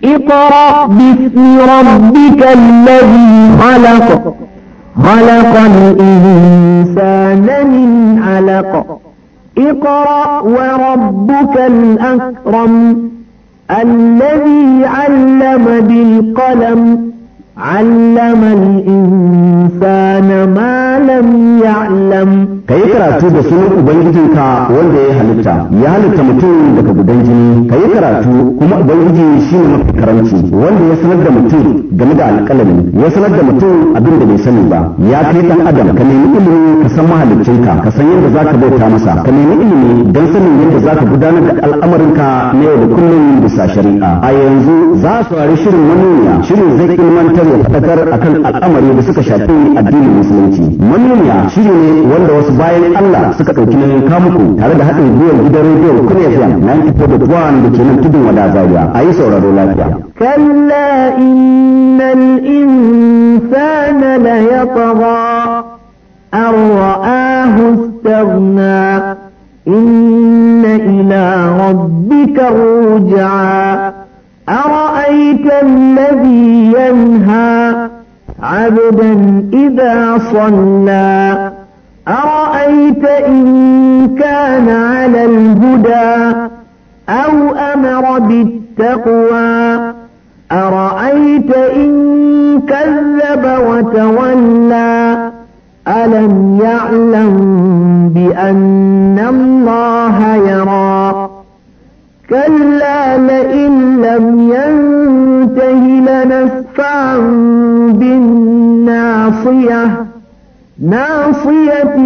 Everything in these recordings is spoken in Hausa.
اقرأ باسم ربك الذي خلق خلق الإنسان من علق اقرأ وربك الأكرم الذي علم بالقلم علم الإنسان ما لم يعلم ka yi karatu da sunan ubangijinka wanda ya halitta ya halitta mutum daga gudan jini ka yi karatu kuma ubangiji shi ne mafi karanci wanda ya sanar da mutum game da alƙalami ya sanar da mutum abin da bai sani ba ya kai dan adam ka nemi ilimi ka san mahaliccinka ka san yadda zaka bauta masa ka nemi ilimi don sanin yadda zaka gudanar da al'amarinka na yau da kullum bisa shari'a a yanzu za su wari shirin manuniya shirin zai ilmantar ya faɗakar akan al'amari da suka shafi addinin musulunci manuniya shiri ne wanda wasu bayan Allah suka ɗauki nauyin kamuku tare da haɗin gwiwar gidan rediyon Kuna FM 94.1 da ke nan tudun wada Zaria a yi sauraro lafiya. كلا إن الإنسان ليطغى أن رآه استغنى إن إلى ربك الرجعى أرأيت الذي ينهى عبدا إذا صلى أرأيت إن كان على الهدى أو أمر بالتقوى أرأيت إن كذب وتولى ألم يعلم بأن الله يرى كلا لئن لم ينته لنسفعا بالناصية ناصية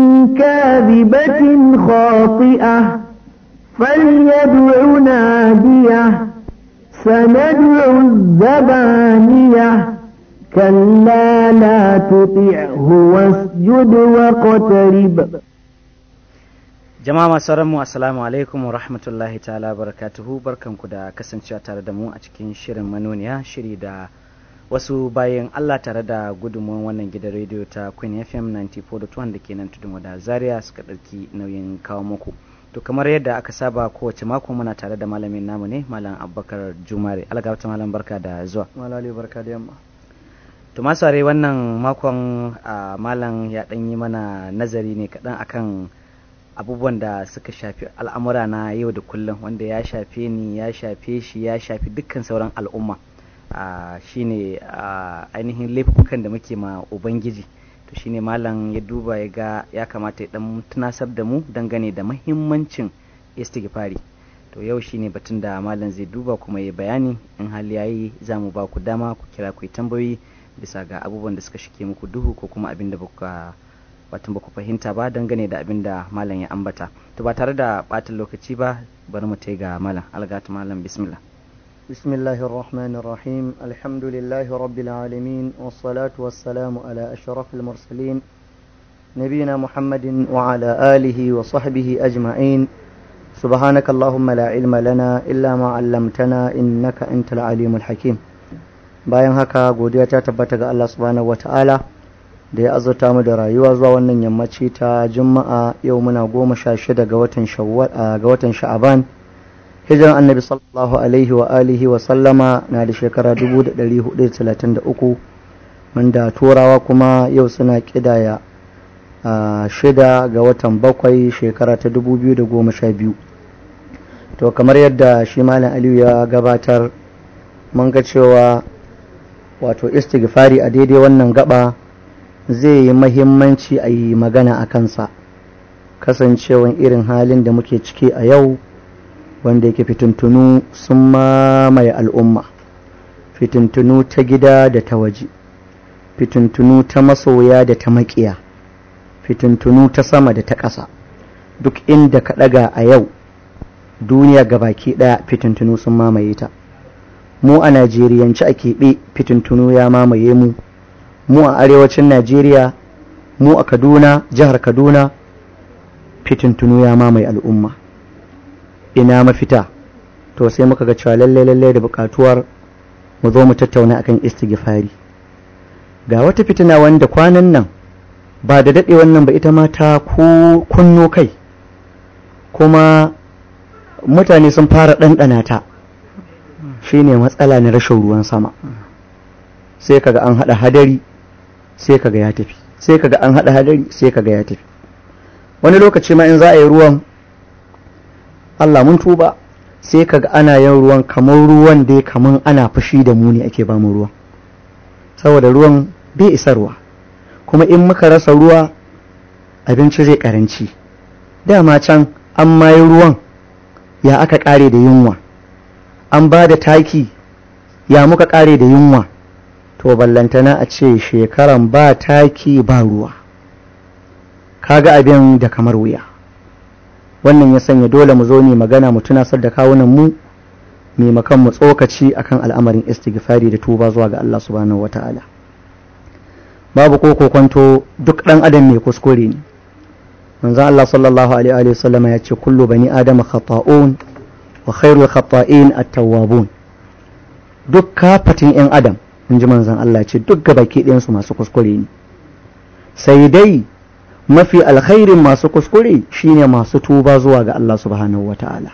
كاذبة خاطئة فليدع ناديه سندع الزبانية كلا لا تطعه واسجد واقترب jama'a masu mu assalamu alaikum wa rahmatullahi ta'ala barakatuhu barkanku da kasancewa tare da mu a cikin shirin manoniya shiri da wasu bayan Allah tare da gudunmuwan wannan gidan rediyo ta Queen FM 94.1 da ke nan tudun wada Zaria suka ɗauki nauyin kawo muku to kamar yadda aka saba kowace mako muna tare da malamin namu ne malam abubakar jumare algabta malam barka da zuwa malali barka da yamma to masare wannan makon malam ya ɗan yi mana nazari ne kaɗan akan abubuwan da suka shafi al'amura na yau da kullum wanda ya shafe ni ya shafe shi ya shafi dukkan sauran al'umma shine ainihin laifukan da muke ma ubangiji to shine malam ya duba ya ga ya kamata ya dan tunasar da mu dangane da mahimmancin istighfari to yau shine batun da malam zai duba kuma ya bayani in hali yayi za mu ba ku dama ku kira ku yi tambayoyi bisa ga abubuwan da suka shike muku duhu ko kuma abin da baka watan ba ku fahimta ba dangane da abin da malam ya ambata to ba tare da ɓatan lokaci ba bari mu tai ga malam algatu malam bismillah بسم الله الرحمن الرحيم الحمد لله رب العالمين والصلاة والسلام على أشرف المرسلين نبينا محمد وعلى آله وصحبه أجمعين سبحانك اللهم لا علم لنا إلا ما علمتنا إنك أنت العليم الحكيم bayan haka godiya ta tabbata ga Allah subhanahu wata'ala da ya azurta mu da rayuwa zuwa wannan yammaci ta juma'a yau muna goma sha shida ga watan shawwal ga watan sha'aban hijiran annabi sallallahu alaihi wa alihi wa sallama na da shekara 1433 wanda turawa kuma yau suna kidaya a shida ga watan bakwai shekara ta 2012 to kamar yadda shi malam aliyu ya gabatar mun ga cewa wato istighfari a daidai wannan gaba zai yi mahimmanci a yi magana a kansa kasancewan irin halin da muke ciki a yau wanda yake fitintunu sun mamaye al'umma fitintunu ta gida da ta waje fitintunu ta masoya da ta maƙiya fitintunu ta sama da ta ƙasa duk inda ka ɗaga a yau duniya baki ɗaya fitintunu sun mamaye ta mu a najeriyanci a keɓe fitintunu ya mamaye mu mu a arewacin najeriya mu a kaduna jihar kaduna fitintunu ya mamaye al'umma ina mafita to sai muka ga cewa lalle lalle da bukatuwar mu zo mu tattauna akan istighfari ga wata fitina wanda kwanan nan ba da daɗe wannan ba ita ma ta kunno kai kuma mutane sun fara ɗanɗana ta shine matsala na rashin ruwan sama sai kaga an hada hadari sai kaga ya tafi sai kaga an hada hadari sai kaga ya tafi wani lokaci ma in za a yi ruwan Allah mun tuba sai kaga ana yin ruwan kamar ruwan dai kamar ana fushi da mu ne ake ba mu ruwan saboda ruwan bai isarwa kuma in muka rasa ruwa abinci zai karanci dama can an mayi ruwan ya aka kare da yunwa an ba da taki ya muka kare da yunwa to ballantana a ce shekaran ba taki ba ruwa kaga abin da kamar wuya wannan ya sanya dole mu zo ne magana mu tunasar da kawunan mu maimakon mu tsokaci akan al'amarin istighfari da tuba zuwa ga Allah subhanahu wata'ala babu ko kokonto duk dan adam mai kuskure ne manzo Allah sallallahu alaihi wa sallam ya ce kullu bani adama khata'un wa khairul khata'in at-tawwabun duk kafatin yan adam in ji manzon Allah ce duk gabaki ɗayan su masu kuskure ne sai dai mafi alkhairin masu kuskure shine masu tuba zuwa ga Allah subhanahu wata'ala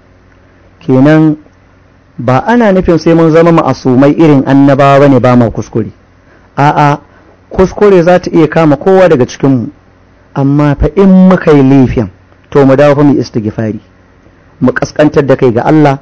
kenan ba ana nufin sai mun zama ma'asumai irin annabawa bane ba ma kuskure a'a kuskure za ta iya kama kowa daga cikinmu amma fa in muka yi laifin to mu dawo fa mu istighfari mu kaskantar da kai ga Allah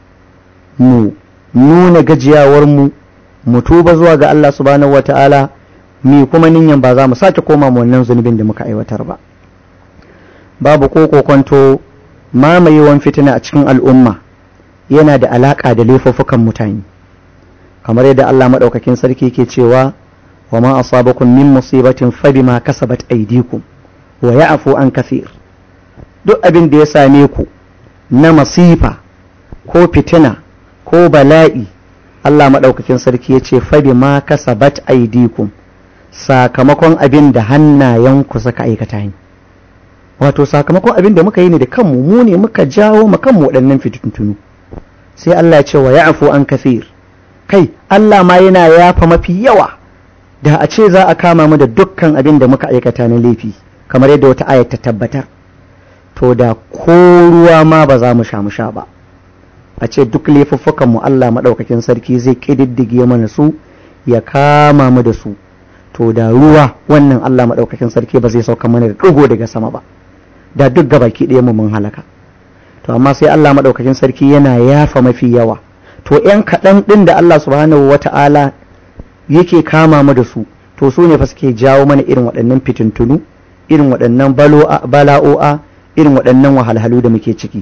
mu nuna gajiyawar mu mu tuba zuwa ga Allah subhanahu wata'ala mi kuma ninyan ba za mu sake koma mu wannan zunubin da muka aiwatar ba babu ko kokonto mamayewan fitina a cikin al'umma yana da alaka da laifuffukan mutane kamar yadda Allah madaukakin sarki ke cewa wa ma asabakum min musibatin fa bima kasabat aydikum wa ya'fu an kathir duk abin da ya same ku na masifa ko fitina ko bala'i Allah madaukakin sarki ya ce fa bima kasabat aydikum sakamakon abin da hannayenku suka aikata ne wato sakamakon abin da muka yi ne da kanmu mu ne muka jawo ma kanmu waɗannan fitintunu sai Allah ya ce wa ya'fu an kafir kai Allah ma yana yafa mafi yawa da a ce za a kama mu da dukkan abin da muka aikata na laifi kamar yadda wata ayat ta tabbatar to da ko ruwa ma ba za mu sha mu sha ba a ce duk laifuffukan mu Allah madaukakin sarki zai kididdige mana su ya kama mu da su to da ruwa wannan Allah maɗaukakin sarki ba zai sauka mana da ɗigo daga sama ba da duk gabaki ɗaya mu mun halaka to amma sai Allah maɗaukakin sarki yana yafa mafi yawa to ƴan kaɗan ɗin da Allah subhanahu wata'ala yake kama mu da su to su ne fa suke jawo mana irin waɗannan fitintunu irin waɗannan bala'o'a irin waɗannan wahalhalu da muke ciki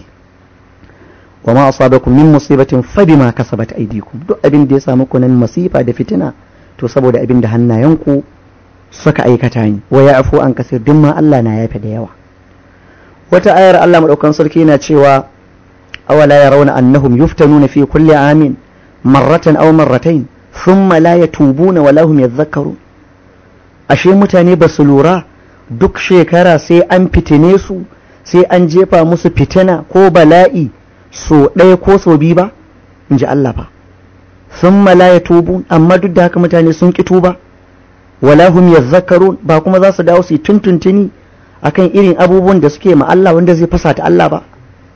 wa ma asabakum min musibatin fa bima kasabat aydikum duk abin da ya samu ku nan masifa da fitina to saboda abin da hannayenku suka aikata ni wa ya afu an kasir duk ma Allah na yafe da yawa wata ayar Allah madaukan sarki yana cewa awala yarawna annahum yuftanuna fi kulli amin marratan aw marratayn thumma la yatubuna wa lahum yadhakkarun ashe mutane ba su lura duk shekara sai an fitine su sai an jefa musu fitina ko bala'i so ɗaya ko so biyu ba in ji Allah fa sun la tubu amma duk da haka mutane sun ki tuba wala hum yadhakkarun ba kuma za su dawo su tuntuntuni akan irin abubuwan da suke ma Allah wanda zai fasa ta Allah ba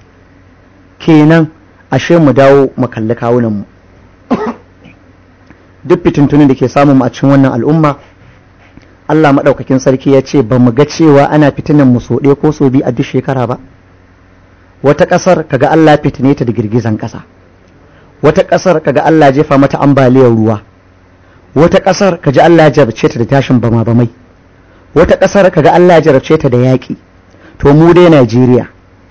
kenan ashe mu dawo mu kalli kawunan mu duk fitintunin da ke samun mu a cikin wannan al'umma Allah madaukakin sarki ya ce ba mu ga cewa ana fitinan mu so ɗaya ko so biyu a duk shekara ba wata ƙasar kaga Allah fitine ta da girgizan ƙasa wata ƙasar kaga Allah jefa mata ambaliyar ruwa wata ƙasar kaji Allah jarabce ta da tashin bama bamai wata ƙasar kaga Allah jarabce ta da yaƙi to mu dai Najeriya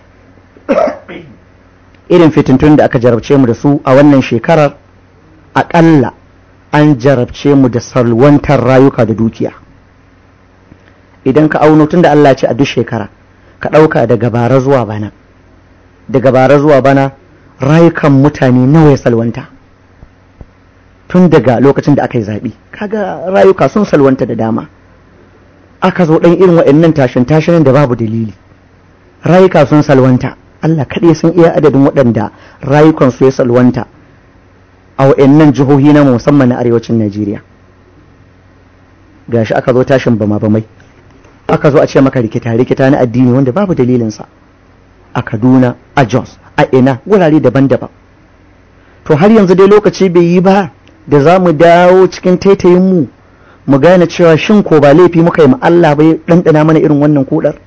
irin fitintun da aka jarabce mu da su a wannan shekarar aƙalla an jarabce mu da salwantar rayuka da dukiya idan ka auno tun da Allah ce a duk shekara ka ɗauka daga bara zuwa bana daga bara zuwa bana rayukan mutane nawa ya salwanta tun daga lokacin da aka yi zaɓe kaga rayuka sun salwanta da dama aka zo ɗan irin waɗannan tashin tashin da babu dalili rayuka sun salwanta Allah kaɗai sun iya adadin waɗanda rayukansu ya salwanta a waɗannan jihohi na musamman na arewacin Najeriya gashi aka zo tashin bama bamai aka zo a ce maka rikita rikita na addini wanda babu dalilinsa a Kaduna a Jos a ina wurare daban-daban to har yanzu dai lokaci bai yi ba da za mu dawo cikin taitayinmu mu gane cewa shin ko ba laifi muka yi Allah bai ɗanɗana mana irin wannan kudar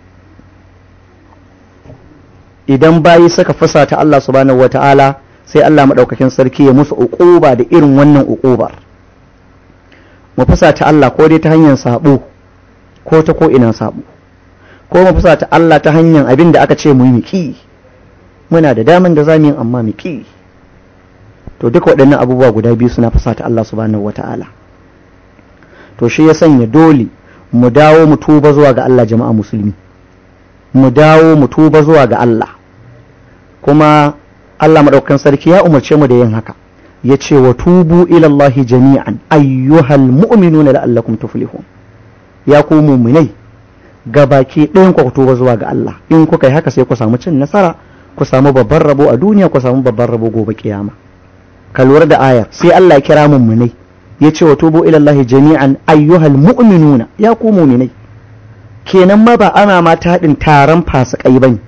idan bayi suka fusata Allah subhanahu wata'ala sai Allah maɗaukakin sarki ya musu uquba da irin wannan uqubar mu fusata Allah ko dai ta hanyar sabo ko ta ko ina sabo ko mu fusata Allah ta hanyar abin da aka ce mu yi ki muna da daman da zamu yi amma mu ki to duka waɗannan abubuwa guda biyu suna fusata Allah subhanahu wata'ala to shi ya sanya dole mu dawo mu tuba zuwa ga Allah jama'a musulmi mu dawo mu tuba zuwa ga Allah kuma Allah maɗaukan sarki ya umarce mu da yin haka ya ce wa tubu ilallahi jami'an ayyuhal mu'minuna la'allakum tuflihun ya ku mu'minai baki ɗayan ku tuba zuwa ga Allah in kuka yi haka sai ku samu cin nasara ku samu babban rabo a duniya ku samu babban rabo gobe kiyama ka lura da ayar sai Allah ya kira mu'minai ya ce wa tubu ilallahi jami'an ayyuhal mu'minuna ya ku mu'minai kenan ma ba ana ma taɗin taron fasikai bane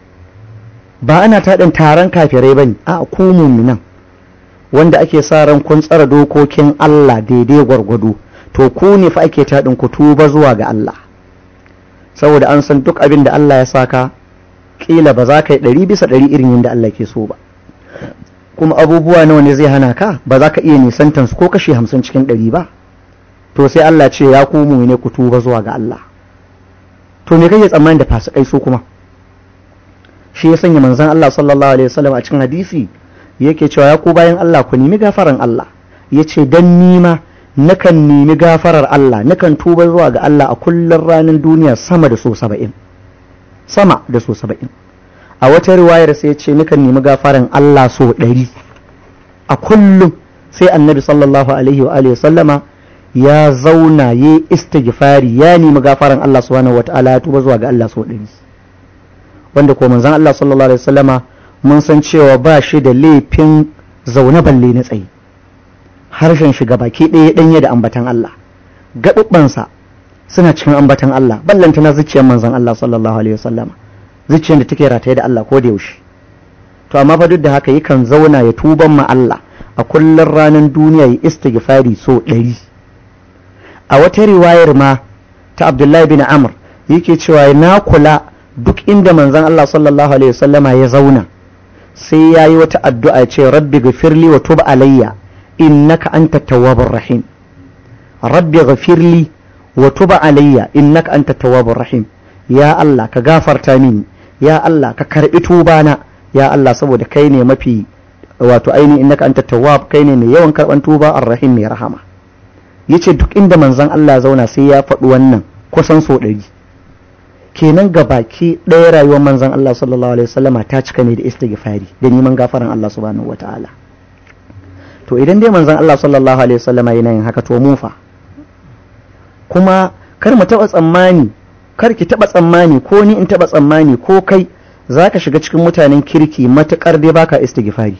ba ana taɗin taron kafirai bane a ku mu'minan wanda ake sa ran kun tsara dokokin Allah daidai gwargwado to ku ne fa ake taɗin ku tuba zuwa ga Allah saboda an san duk abin da Allah ya saka kila ba za ka yi ɗari bisa ɗari irin yadda Allah ke so ba kuma abubuwa nawa ne zai hana ka ba za ka iya nisantan su ko kashe hamsin cikin ɗari ba to sai Allah ce ya ku mu ne ku tuba zuwa ga Allah to me kake tsammani da fasikai su kuma shi ya sanya manzon Allah sallallahu alaihi wasallam a cikin hadisi yake cewa ya ku bayan Allah ku nemi gafaran Allah yace dan nima nakan nemi gafarar Allah nakan tuba zuwa ga Allah a kullun ranar duniya sama da so saba'in sama da so saba'in a wata riwayar sai ce nakan nemi gafaran Allah so ɗari a kullum sai annabi sallallahu alaihi wa alihi sallama ya zauna ya istighfari ya nemi gafaran Allah subhanahu wataala ya tuba zuwa ga Allah so ɗari wanda ko manzon Allah sallallahu alaihi wasallama mun san cewa ba shi da laifin zaune balle na tsaye harshen shi baki ɗaya ɗanye da ambatan Allah gaɓuɓɓansa suna cikin ambatan Allah ballanta na zuciyar manzon Allah sallallahu alaihi wasallama zuciyar da take rataye da Allah ko da yaushe to amma fa duk da haka yakan zauna ya tuban ma Allah a kullun ranar duniya ya istighfari so ɗari a wata riwayar ma ta Abdullahi bin Amr yake cewa na kula duk inda manzon Allah sallallahu alaihi wasallama ya zauna sai yayi wata addu'a ce rabbi ghafirli wa tub alayya innaka anta tawwabur rahim rabbi ghafirli wa tub alayya innaka anta tawwabur rahim ya Allah ka gafarta mini ya Allah ka karbi tubana ya Allah saboda kai ne mafi wato aini innaka anta tawwab kai ne mai yawan karban tuba arrahim mai rahama yace duk inda manzon Allah zauna sai ya faɗi wannan kusan so ɗari kenan ga baki ɗaya rayuwar manzon Allah sallallahu alaihi wasallama ta cika ne da istighfari da neman gafaran Allah subhanahu wataala to idan dai manzon Allah sallallahu alaihi wasallama yana yin haka to mu fa kuma kar mu taɓa tsammani kar ki taɓa tsammani ko ni in taɓa tsammani ko kai za ka shiga cikin mutanen kirki matuƙar dai baka istighfari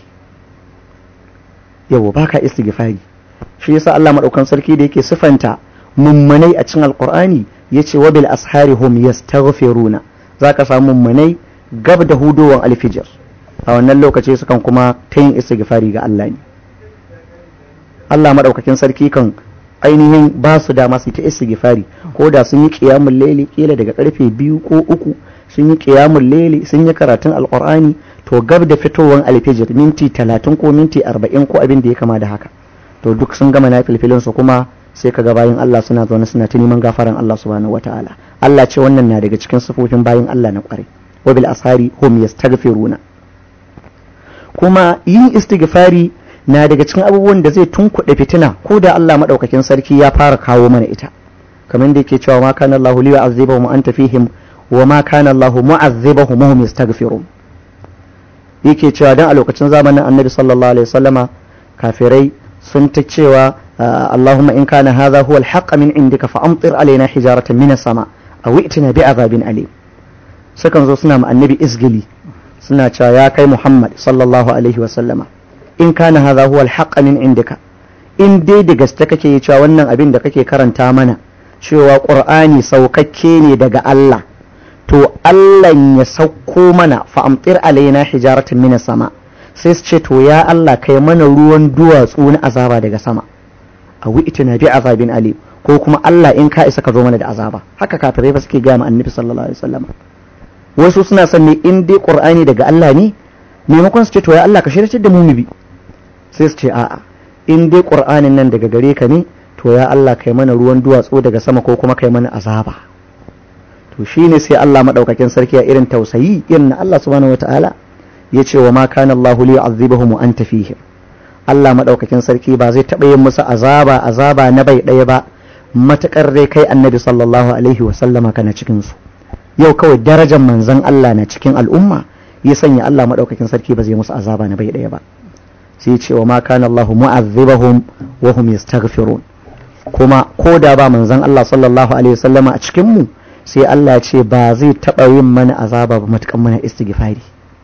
yawo baka istighfari shi yasa Allah madaukan sarki da yake sifanta mummunai a cikin alqur'ani yace wa bil ashari hum yastaghfiruna zaka samu mummunai gab da hudowan alfijir a wannan lokaci sukan kuma ta yin istighfari ga Allah ne Allah madaukakin sarki kan ainihin ba su dama su ta istighfari ko da sun yi qiyamul layli kila daga karfe biyu ko uku sun yi qiyamul layli sun yi karatun alqur'ani to gab da fitowar alfijir minti talatin ko minti arba'in ko abin da ya kama da haka to duk sun gama na filfilin su kuma sai kaga bayan Allah suna zaune suna ta neman gafaran Allah subhanahu wataala Allah ce wannan na daga cikin sifofin bayan Allah na kwarai wa bil ashari hum yastaghfiruna kuma yin istighfari na daga cikin abubuwan da zai tunkuɗe fitina ko da Allah maɗaukakin sarki ya fara kawo mana ita kamar da yake cewa ma kana Allah li yu'azzibahum anta fihim wa ma kana Allah mu'azzibahum hum yastaghfirun yake cewa dan a lokacin zamanin Annabi sallallahu alaihi wasallama kafirai sun ta cewa Allahumma in kana hadha huwa al-haqq min indika fa amtir alaina hijaratan min as-sama aw i'tina bi azabin alim sukan zo suna ma annabi izgili suna cewa ya kai Muhammad sallallahu alaihi wasallama in kana hadha huwa al min indika in dai da gaske kake cewa wannan abin da kake karanta mana cewa qur'ani saukakke ne daga Allah to Allah ya sauko mana fa amtir alaina hijaratan min sama sai su ce to ya Allah kai mana ruwan duwatsu na azaba daga sama a na bi azabin alim ko kuma Allah in ka isa ka zo mana da azaba haka kafirai ba suke gaya ma annabi sallallahu alaihi wasallam wasu suna son ne in dai qur'ani daga Allah ne maimakon su ce to ya Allah ka shirye da mu mu bi sai su ce a'a in dai qur'anin nan daga gare ka ne to ya Allah kai mana ruwan duwatsu daga sama ko kuma kai mana azaba to shine sai Allah madaukakin sarki a irin tausayi irin na Allah subhanahu wataala ya ce wa ma kana Allah li yu'adhibahum wa anta fihim Allah madaukakin sarki ba zai taɓa yin musu azaba azaba na bai ɗaya ba matakar dai kai annabi sallallahu alaihi wa sallama kana cikin su yau kawai darajar manzon Allah na cikin al'umma ya sanya Allah madaukakin sarki ba zai musu azaba na bai ɗaya ba sai ce wa ma kana Allah mu'adhibahum wa hum yastaghfirun kuma ko da ba manzon Allah sallallahu alaihi wa sallama a cikin mu sai Allah ce ba zai taɓa yin mana azaba ba matukan mana istighfari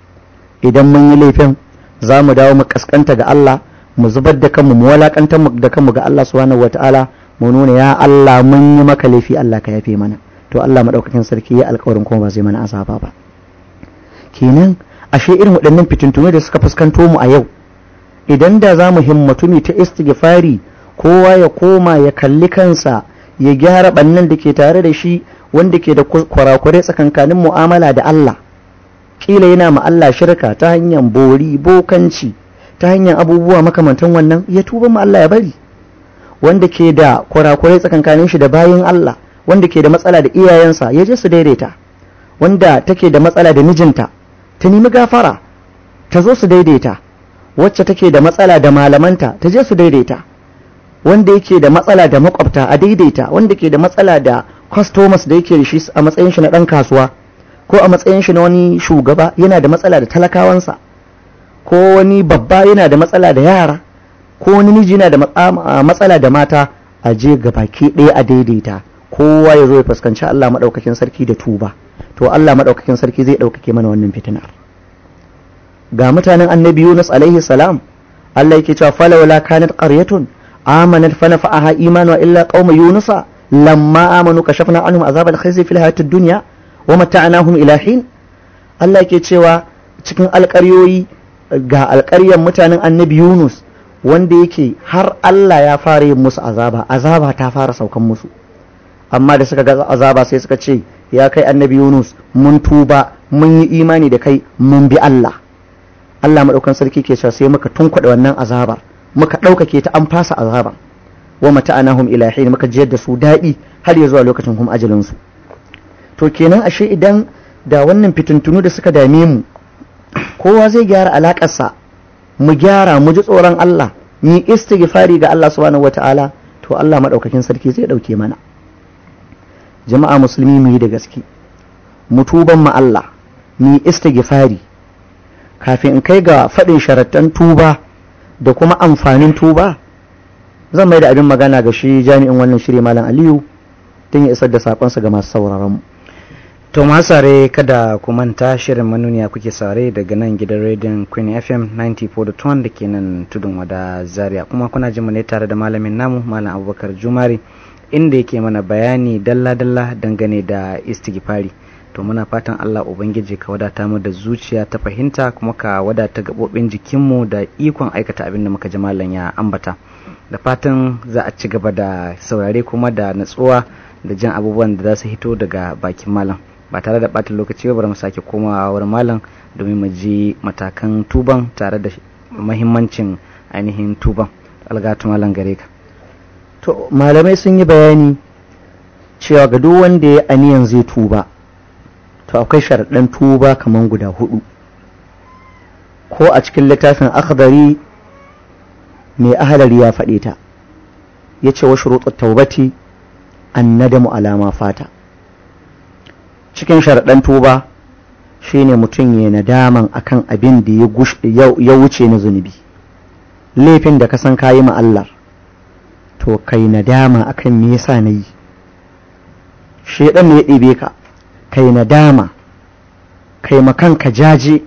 idan mun yi laifin za mu dawo mu kaskanta ga Allah mu zubar da kanmu mu walakantar da kanmu ga Allah subhanahu wataala mu nuna ya Allah mun yi maka laifi Allah ka yafe mana to Allah madaukakin sarki ya alƙawarin kuma ba zai mana azaba ba kenan ashe irin waɗannan fitintunu da suka fuskanto mu a yau idan da za mu himmatu ne ta istighfari kowa ya koma ya kalli kansa ya gyara bannan da ke tare da shi wanda ke da kwarakware tsakankanin mu'amala da Allah kila yana ma Allah shirka ta hanyar bori bokanci ta hanyar abubuwa makamantan wannan ya tuba ma Allah ya bari wanda ke da kwarakware tsakankanin shi da bayin Allah wanda ke da matsala da iyayensa ya je su daidaita wanda take da matsala da mijinta ta nemi gafara ta zo su daidaita wacce take da matsala da malamanta ta je su daidaita wanda yake da matsala da makwabta a daidaita wanda ke da matsala da customers da yake da shi a matsayin shi na dan kasuwa ko a matsayin shi na wani shugaba yana da matsala da talakawansa ko wani babba yana da matsala da yara ko wani miji yana da matsala da mata a je baki ɗaya a daidaita kowa ya zo ya fuskanci Allah maɗaukakin sarki da tuba to Allah maɗaukakin sarki zai ɗaukake mana wannan fitinar ga mutanen annabi Yunus alaihi salam Allah yake cewa falawla kanat qaryatun amanat fa nafa'aha imanu illa qauma yunusa lamma amanu kashafna anhum azab al-khizy fil hayatid dunya wa mata'nahum ila hin Allah yake cewa cikin alƙaryoyi ga alƙaryar mutanen annabi Yunus wanda yake har Allah ya fara yin musu azaba azaba ta fara saukan musu amma da suka ga azaba sai suka ce ya kai annabi Yunus mun tuba mun yi imani da kai mun bi Allah Allah madaukan sarki ke cewa sai muka tunkuɗe wannan azabar muka ɗaukake ta an fasa azabar wa mata'anahum ila hin muka jiyar da su daɗi har ya zuwa lokacin kuma ajalin su to kenan ashe idan da wannan fitintunu da suka dame mu kowa zai gyara alakarsa mu gyara mu ji tsoron Allah mu yi istighfari ga Allah subhanahu wata'ala to Allah madaukakin sarki zai dauke mana jama'a musulmi mu yi da gaske mu tuban mu Allah mu yi istighfari kafin in kai ga faɗin sharattan tuba da kuma amfanin tuba zan mai da abin magana ga shi jami'in wannan shiri malam Aliyu don ya isar da sakonsa ga masu sauraron mu To sare kada ku manta shirin manuniya kuke sare daga nan gidan rediyon Queen FM 94.1 da ke nan tudun wada Zaria kuma kuna jin mu ne tare da malamin namu Malam Abubakar Jumari inda yake mana bayani dalla-dalla dangane da istighfari to muna fatan Allah ubangiji ka wadata mu da zuciya ta fahimta kuma ka wadata gabobin jikinmu da ikon aikata abin da muka ji malam ya ambata da fatan za a ci gaba da saurare kuma da natsuwa da jin abubuwan da za su hito daga bakin malam ba tare da ɓata lokaci ba bari mu sake komawa wurin malam domin mu ji matakan tuban tare da mahimmancin ainihin tuban algatu malam gare ka to malamai sun yi bayani cewa ga duk wanda ya aniyan zai tuba to akwai sharaɗan tuba kamar guda hudu ko a cikin littafin akhdari mai ahalari ya faɗe ta ya ce wa shuruɗu taubati an nadamu alama fata cikin sharaɗan tuba shine mutum ya nadaman akan abin da ya wuce na zunubi laifin da ka san kayi ma Allah to kai nadama akan me yasa na yi shedan ne ya ɗebe ka kai nadama kai makanka jaje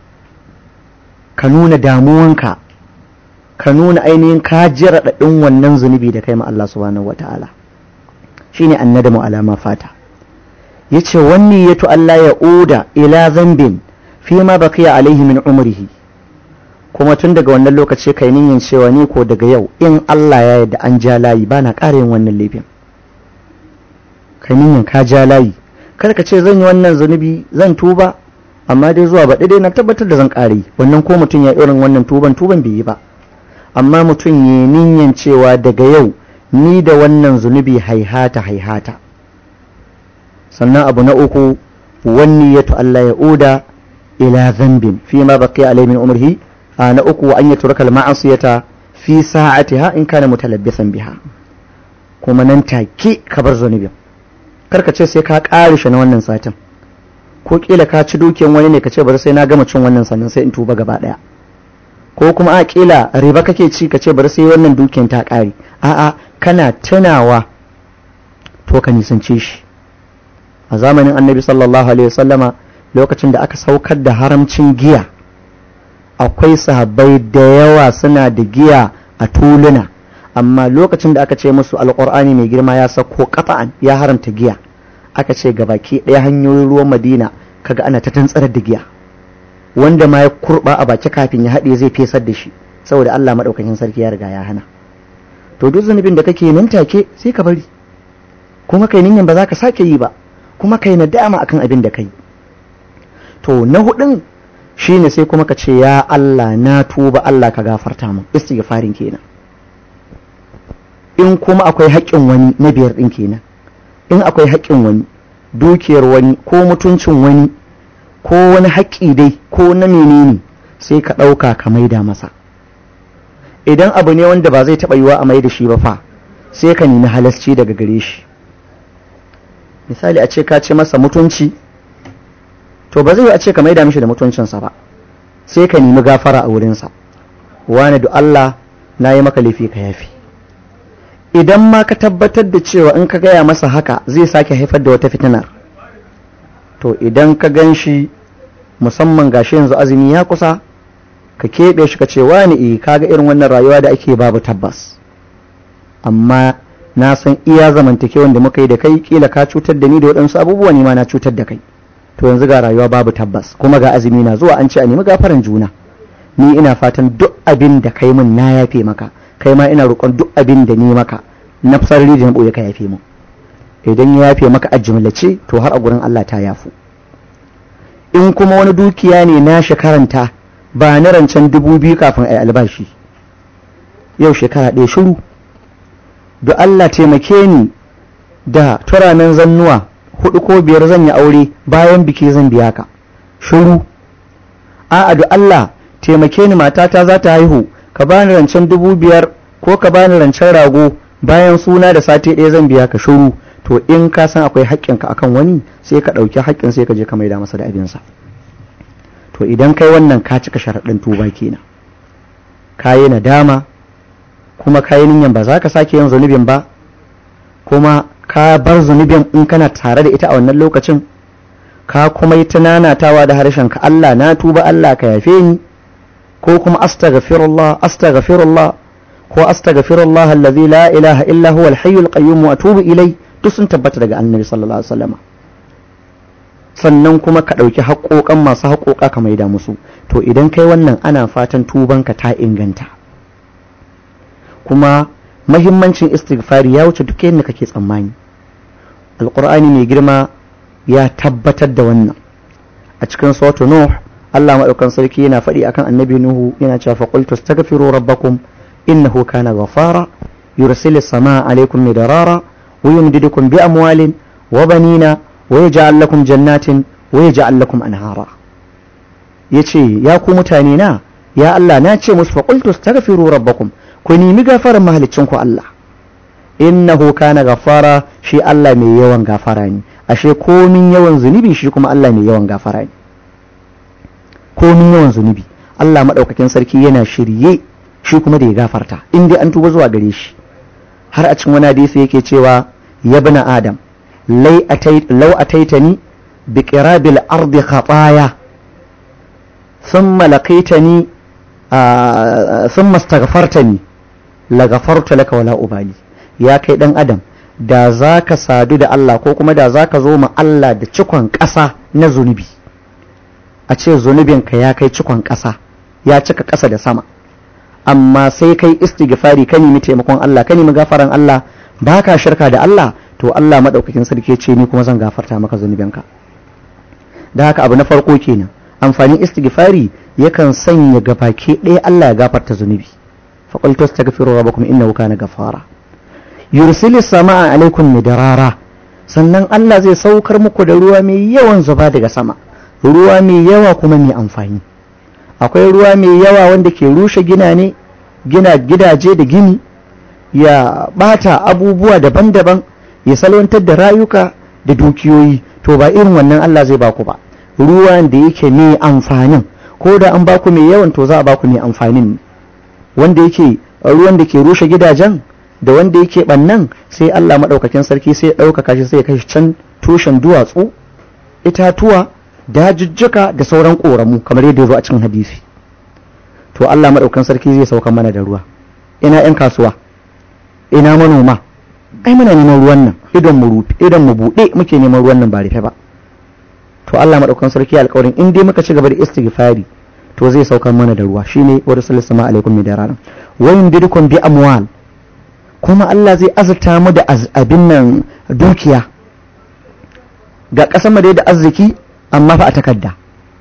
ka nuna damuwanka ka nuna ainihin ka ji raɗaɗin wannan zunubi da kai ma Allah subhanahu wata'ala shine annadamu alama fata yace wanni yato Allah ya oda ila zambin fi ma baqiya alaihi min umrihi kuma tun daga wannan lokaci kai niyyar cewa ni ko daga yau in Allah ya yarda an ja layi ba na ƙara yin wannan laifin kai niyyar ka ja layi kar ka ce zan yi wannan zunubi zan tuba amma dai zuwa ba dai na tabbatar da zan ƙara yi wannan ko mutum ya irin wannan tuban tuban bai yi ba amma mutum ya niyyar cewa daga yau ni da wannan zunubi haihata haihata sannan abu na uku wani ya Allah ya uda ila zambin fi ma baqiya alai min umrihi na uku an ya turaka ma'asiyata fi sa'atiha in kana mutalabbisan biha kuma nan take ka bar zunubin karka ce sai ka ƙare shi na wannan satin ko kila ka ci dukiyan wani ne ka ce bari sai na gama cin wannan sannan sai in tuba gaba daya ko kuma a kila riba kake ci ka ce bari sai wannan dukiyan ta ƙare a'a kana tunawa to ka nisance shi a zamanin annabi sallallahu alaihi wasallama lokacin da aka saukar da haramcin giya akwai sahabbai da yawa suna da giya a tuluna amma lokacin da aka ce musu alkur'ani mai girma ya sako kafa'an ya haramta giya aka ce baki ɗaya hanyoyin ruwan madina kaga ana ta tantsarar da giya wanda ma ya kurba a baki kafin ya haɗe zai fesar da shi saboda Allah maɗaukakin sarki ya riga ya hana to duk zunubin da kake nan take sai ka bari kuma kai ninyan ba za ka sake yi ba kuma kai nadama akan abin da kai to na hudun shine sai kuma ka ce ya Allah na tuba Allah ka gafarta min istighfarin kenan in kuma akwai haƙƙin wani na biyar ɗin kenan in akwai haƙƙin wani dukiyar wani ko mutuncin wani ko wani haƙƙi dai ko na menene sai ka ɗauka ka maida masa idan abu ne wanda ba zai taɓa yiwa a maida shi ba fa sai ka nemi halasci daga gare shi misali a ce ka ce masa mutunci to ba zai yi a ce ka maida mishi da mutuncinsa ba sai ka nemi gafara a wurinsa wani da Allah na yi maka laifi ka yafi idan ma ka tabbatar da cewa in ka gaya masa haka zai sake haifar da wata fitinar to idan ka gan shi musamman gashi yanzu azumi ya kusa ka keɓe shi ka ce wani e kaga irin wannan rayuwa da ake babu tabbas amma na san iya zamantakewan da muka yi da kai kila ka cutar da ni da waɗansu abubuwa ne ma na cutar da kai to yanzu ga rayuwa babu tabbas kuma ga azumi na zuwa an ce a nemi gafaran juna ni ina fatan duk abin da kai min na yafe maka kai ma ina roƙon duk abin da ni maka na sarari da na ɓoye ka yafe mu idan ya yafe maka a jimlace to har a gurin Allah ta yafu in kuma wani dukiya ne na shekaranta ba na rancen dubu biyu kafin a yi albashi yau shekara ɗaya shiru da Allah taimake ni da turanen zannuwa hudu ko biyar zan yi aure bayan biki zan biya ka shiru a'a da Allah taimake ni matata za ta haihu ka bani rancen dubu biyar ko ka bani rancen rago bayan suna da sati ɗaya zan biya ka shiru to in ka san akwai haƙƙinka akan wani sai ka ɗauki haƙƙin sai ka je ka maida masa da abinsa to idan kai wannan ka cika sharaɗin tuba kenan ka yi nadama kuma ka yi niyan ba za ka sake yin zunubin ba kuma ka bar zunubin in kana tare da ita a wannan lokacin ka kuma yi tunanatawa da harshen ka Allah na tuba Allah ka yafe ni ko kuma astaghfirullah astaghfirullah ko astaghfirullah allazi la ilaha illa huwa al-hayyul qayyum wa atubu ilai duk sun tabbata daga annabi sallallahu alaihi wasallam sannan kuma ka ɗauki haƙoƙan masu haƙoƙa ka maida musu to idan kai wannan ana fatan tubanka ta inganta kuma mahimmancin istighfari ya wuce duk yadda kake tsammani alqur'ani mai girma ya tabbatar da wannan a cikin suratu nuh Allah maɗaukan sarki yana faɗi akan annabi nuhu yana cewa fa qultu astaghfiru rabbakum innahu kana ghafara yursilis samaa alaykum midrara wa yumdidukum bi amwalin wa banina wa yaj'al lakum jannatin wa yaj'al lakum anhara yace ya ku mutane na ya Allah na ce musu fa qultu astaghfiru rabbakum ku nemi gafaran mahalicin ku Allah innahu kana gafara shi Allah mai yawan gafara ne ashe komin yawan zunubi shi kuma Allah mai yawan gafara ne komin yawan zunubi Allah madaukakin sarki yana shirye shi kuma da ya gafarta in dai an tuba zuwa gare shi har a cikin wani hadisi yake cewa ya bina adam lau ataitani bi qirabil ardi khataya thumma laqaitani thumma astaghfartani la ghafartu laka wala ubali ya kai dan adam da zaka sadu da Allah ko kuma da zaka zo ma Allah da cikon ƙasa na zunubi a ce zunubinka ya kai cikon ƙasa ya cika ƙasa da sama amma sai kai istighfari ka nemi taimakon Allah ka nemi gafaran Allah baka shirka da Allah to Allah madaukakin sarki ce ni kuma zan gafarta maka zunubanka da haka abu na farko kenan amfanin istighfari yakan sanya gabaki ɗaya Allah ya gafarta zunubi faqul tastaghfiru rabbakum innahu kana ghafara yursilis samaa alaikum midrara sannan Allah zai saukar muku da ruwa mai yawan zuba daga sama ruwa mai yawa kuma mai amfani akwai ruwa mai yawa wanda ke rushe gina ne gina gidaje da gini ya bata abubuwa daban-daban ya salwantar da rayuka da dukiyoyi to ba irin wannan Allah zai baku ba ruwan da yake mai amfanin ko da an baku mai yawan to za a baku mai amfanin wanda yake ruwan da ke rushe gidajen da wanda yake bannan sai Allah maɗaukakin sarki sai ya ɗaukaka shi sai ya kai can tushen duwatsu itatuwa dajujjuka da sauran ƙoramu kamar yadda ya zo a cikin hadisi to Allah maɗaukakin sarki zai sauka mana da ruwa ina 'yan kasuwa ina manoma ai muna neman ruwan nan idan mu rufe idan mu buɗe muke neman ruwan nan ba rufe ba to Allah maɗaukakin sarki alƙawarin in dai muka ci gaba da istighfari to zai saukar mana da ruwa shine wa rasulullahi alaikum mi darana wa yumdidukum bi amwal kuma Allah zai azurta mu da abin nan dukiya ga ƙasar mu dai da arziki amma fa a takarda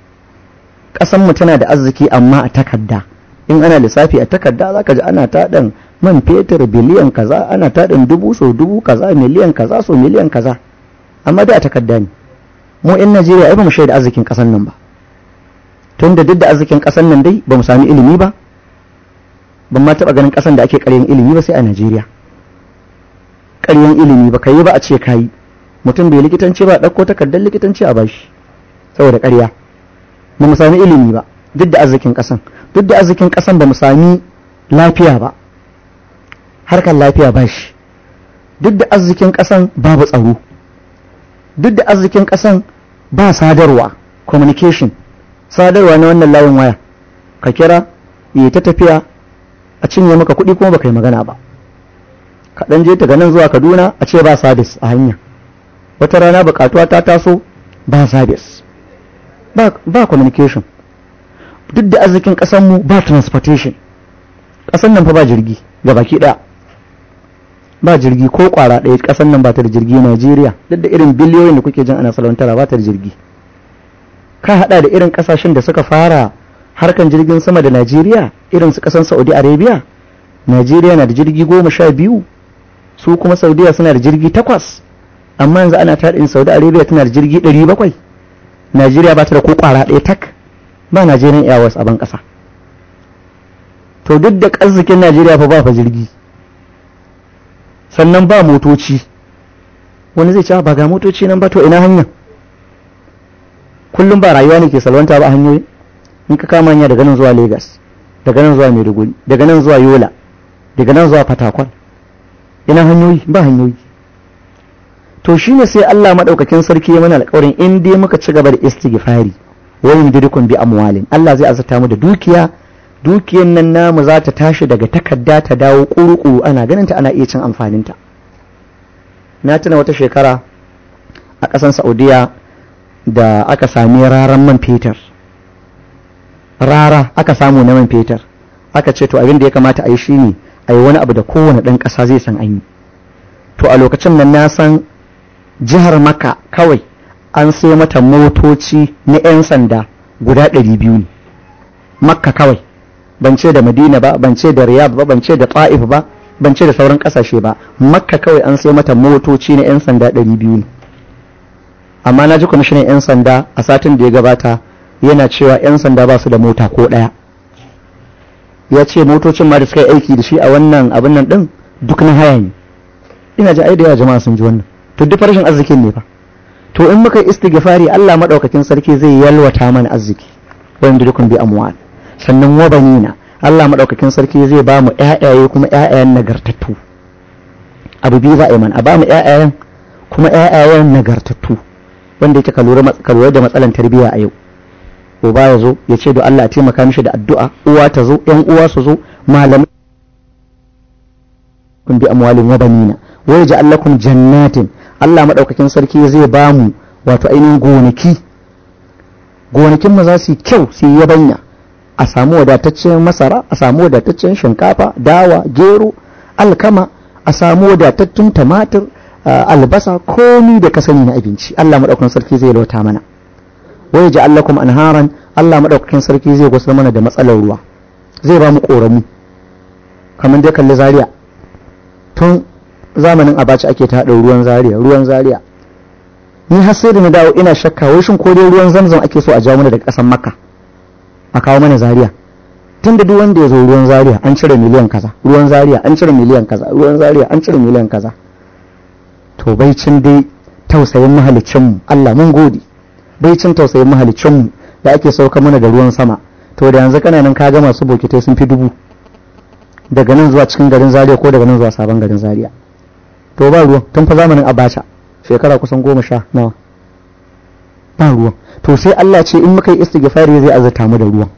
ƙasar mu tana da arziki amma a takarda in ana lissafi a takarda zaka ji ana taɗin man fetur biliyan kaza ana taɗin dubu so dubu kaza miliyan kaza so miliyan kaza amma dai a takarda ne mu 'yan Najeriya ai ba mu shaida arzikin ƙasar nan ba tun da duk da arzikin ƙasar nan dai ba mu sami ilimi ba ban ma taɓa ganin ƙasan da ake ƙaryan ilimi ba sai a Najeriya ƙaryan ilimi ba ka yi ba a ce ka yi mutum bai likitanci ba ɗauko takardar likitanci a bashi saboda ƙarya ba mu sami ilimi ba duk da arzikin ƙasan duk da arzikin ƙasan ba mu sami lafiya ba harkar lafiya ba shi duk da arzikin ƙasan babu tsaro duk da arzikin ƙasan ba sadarwa communication sadarwa na wannan layin waya ka kira yi ta tafiya a cinye maka kuɗi kuma baka yi magana ba ka ɗan je daga nan zuwa kaduna a ce ba sabis a hanya wata rana buƙatuwa ta taso ba sabis ba, ba communication duk da arzikin ƙasanmu ba transportation ƙasan nan fa ba jirgi ga baki ɗaya ba jirgi ko ƙwara ɗaya ƙasan nan ba ta da jirgi najeriya duk da irin biliyoyin da kuke jin ana salwantara ba ta da jirgi ka haɗa da irin ƙasashen da suka fara harkan jirgin sama da Najeriya irin su kasan Saudi Arabia Najeriya na da jirgi goma sha biyu su kuma Saudiya suna da jirgi takwas amma yanzu ana taɗin Saudi Arabia tana da jirgi ɗari bakwai Najeriya ba ta da ko ƙwara ɗaya tak ba Nigerian Airways a ban ƙasa to duk da arzikin Najeriya fa ba fa jirgi sannan ba motoci wani zai ce ba ga motoci nan ba to ina hanya kullum ba rayuwa ne ke salwanta ba a hanyoyi in ka kama hanya daga nan zuwa Lagos daga nan zuwa Maiduguri daga nan zuwa Yola daga nan zuwa Fatakwal ina hanyoyi ba hanyoyi to shine sai Allah madaukakin sarki ya mana alƙawarin in dai muka ci gaba da istighfari wa yumdidukum bi amwalin Allah zai azurta mu da dukiya dukiyan nan namu za ta tashi daga takarda ta dawo kuru ana ganin ta ana iya cin amfanin ta na tuna wata shekara a ƙasan Saudiya da aka sami raran man fetur rara aka samu na man fetur aka ce to abin da ya kamata a yi shi ne a yi wani abu da kowane ɗan ƙasa zai san an yi to a lokacin nan na san jihar maka kawai an sai mata motoci na 'yan sanda guda ɗari biyu ne makka kawai ban ce da madina ba ban ce da riyadh ba ban ce da ta'if ba ban ce da sauran ƙasashe ba makka kawai an sai mata motoci na 'yan sanda ɗari biyu ne amma na ji kwamishinan 'yan sanda a satin da ya gabata yana cewa 'yan sanda ba su da mota ko ɗaya ya ce motocin ma da suka yi aiki da shi a wannan abin nan ɗin duk na haya ne ina ji ai da yawa jama'a sun ji wannan to duk rashin arzikin ne fa to in muka istighfari Allah madaukakin sarki zai yalwata mana arziki wanda dukun bi amwal sannan wa banina Allah madaukakin sarki zai ba mu ƴaƴaye kuma ƴaƴayen nagartattu abu biyu za a yi mana a ba mu ƴaƴayen kuma ƴaƴayen nagartattu wanda yake ka lura da matsalan tarbiyya a yau uba ya zo ya ce da Allah a taimaka mishi da addu'a uwa ta zo ƴan uwa su zo malamai kun bi amwalin wa banina wa yaj'al lakum jannatin Allah madaukakin sarki zai ba mu wato ainihin gonaki gonakin mu za su yi kyau su yi yabanya a samu wadataccen masara a samu wadataccen shinkafa dawa gero alkama a samu wadatattun tumatir albasa komi da ka sani na abinci Allah madaukakin sarki zai lauta mana wa yaj'al lakum anharan Allah madaukakin sarki zai gusar mana da matsalar ruwa zai ba mu koramu kamar dai kalli zaria tun zamanin abaci ake ta haɗa ruwan zaria ruwan zaria ni har sai da na dawo ina shakka wai shin ko dai ruwan zamzam ake so a jawo mana daga ƙasar makka a kawo mana zaria tun da duk wanda ya zo ruwan zaria an cire miliyan kaza ruwan zaria an cire miliyan kaza ruwan zaria an cire miliyan kaza to bai cin dai tausayin mahalicinmu Allah mun gode bai cin tausayin mahalicinmu da ake sauka mana da ruwan sama to da yanzu kana nan ka ga masu bokitai sun fi dubu daga nan zuwa cikin garin zaria ko daga nan zuwa sabon garin zaria to ba ruwan tun fa zamanin abacha shekara kusan goma sha nawa ba ruwan to sai Allah ce in muka yi istighfari zai azurta mu da ruwan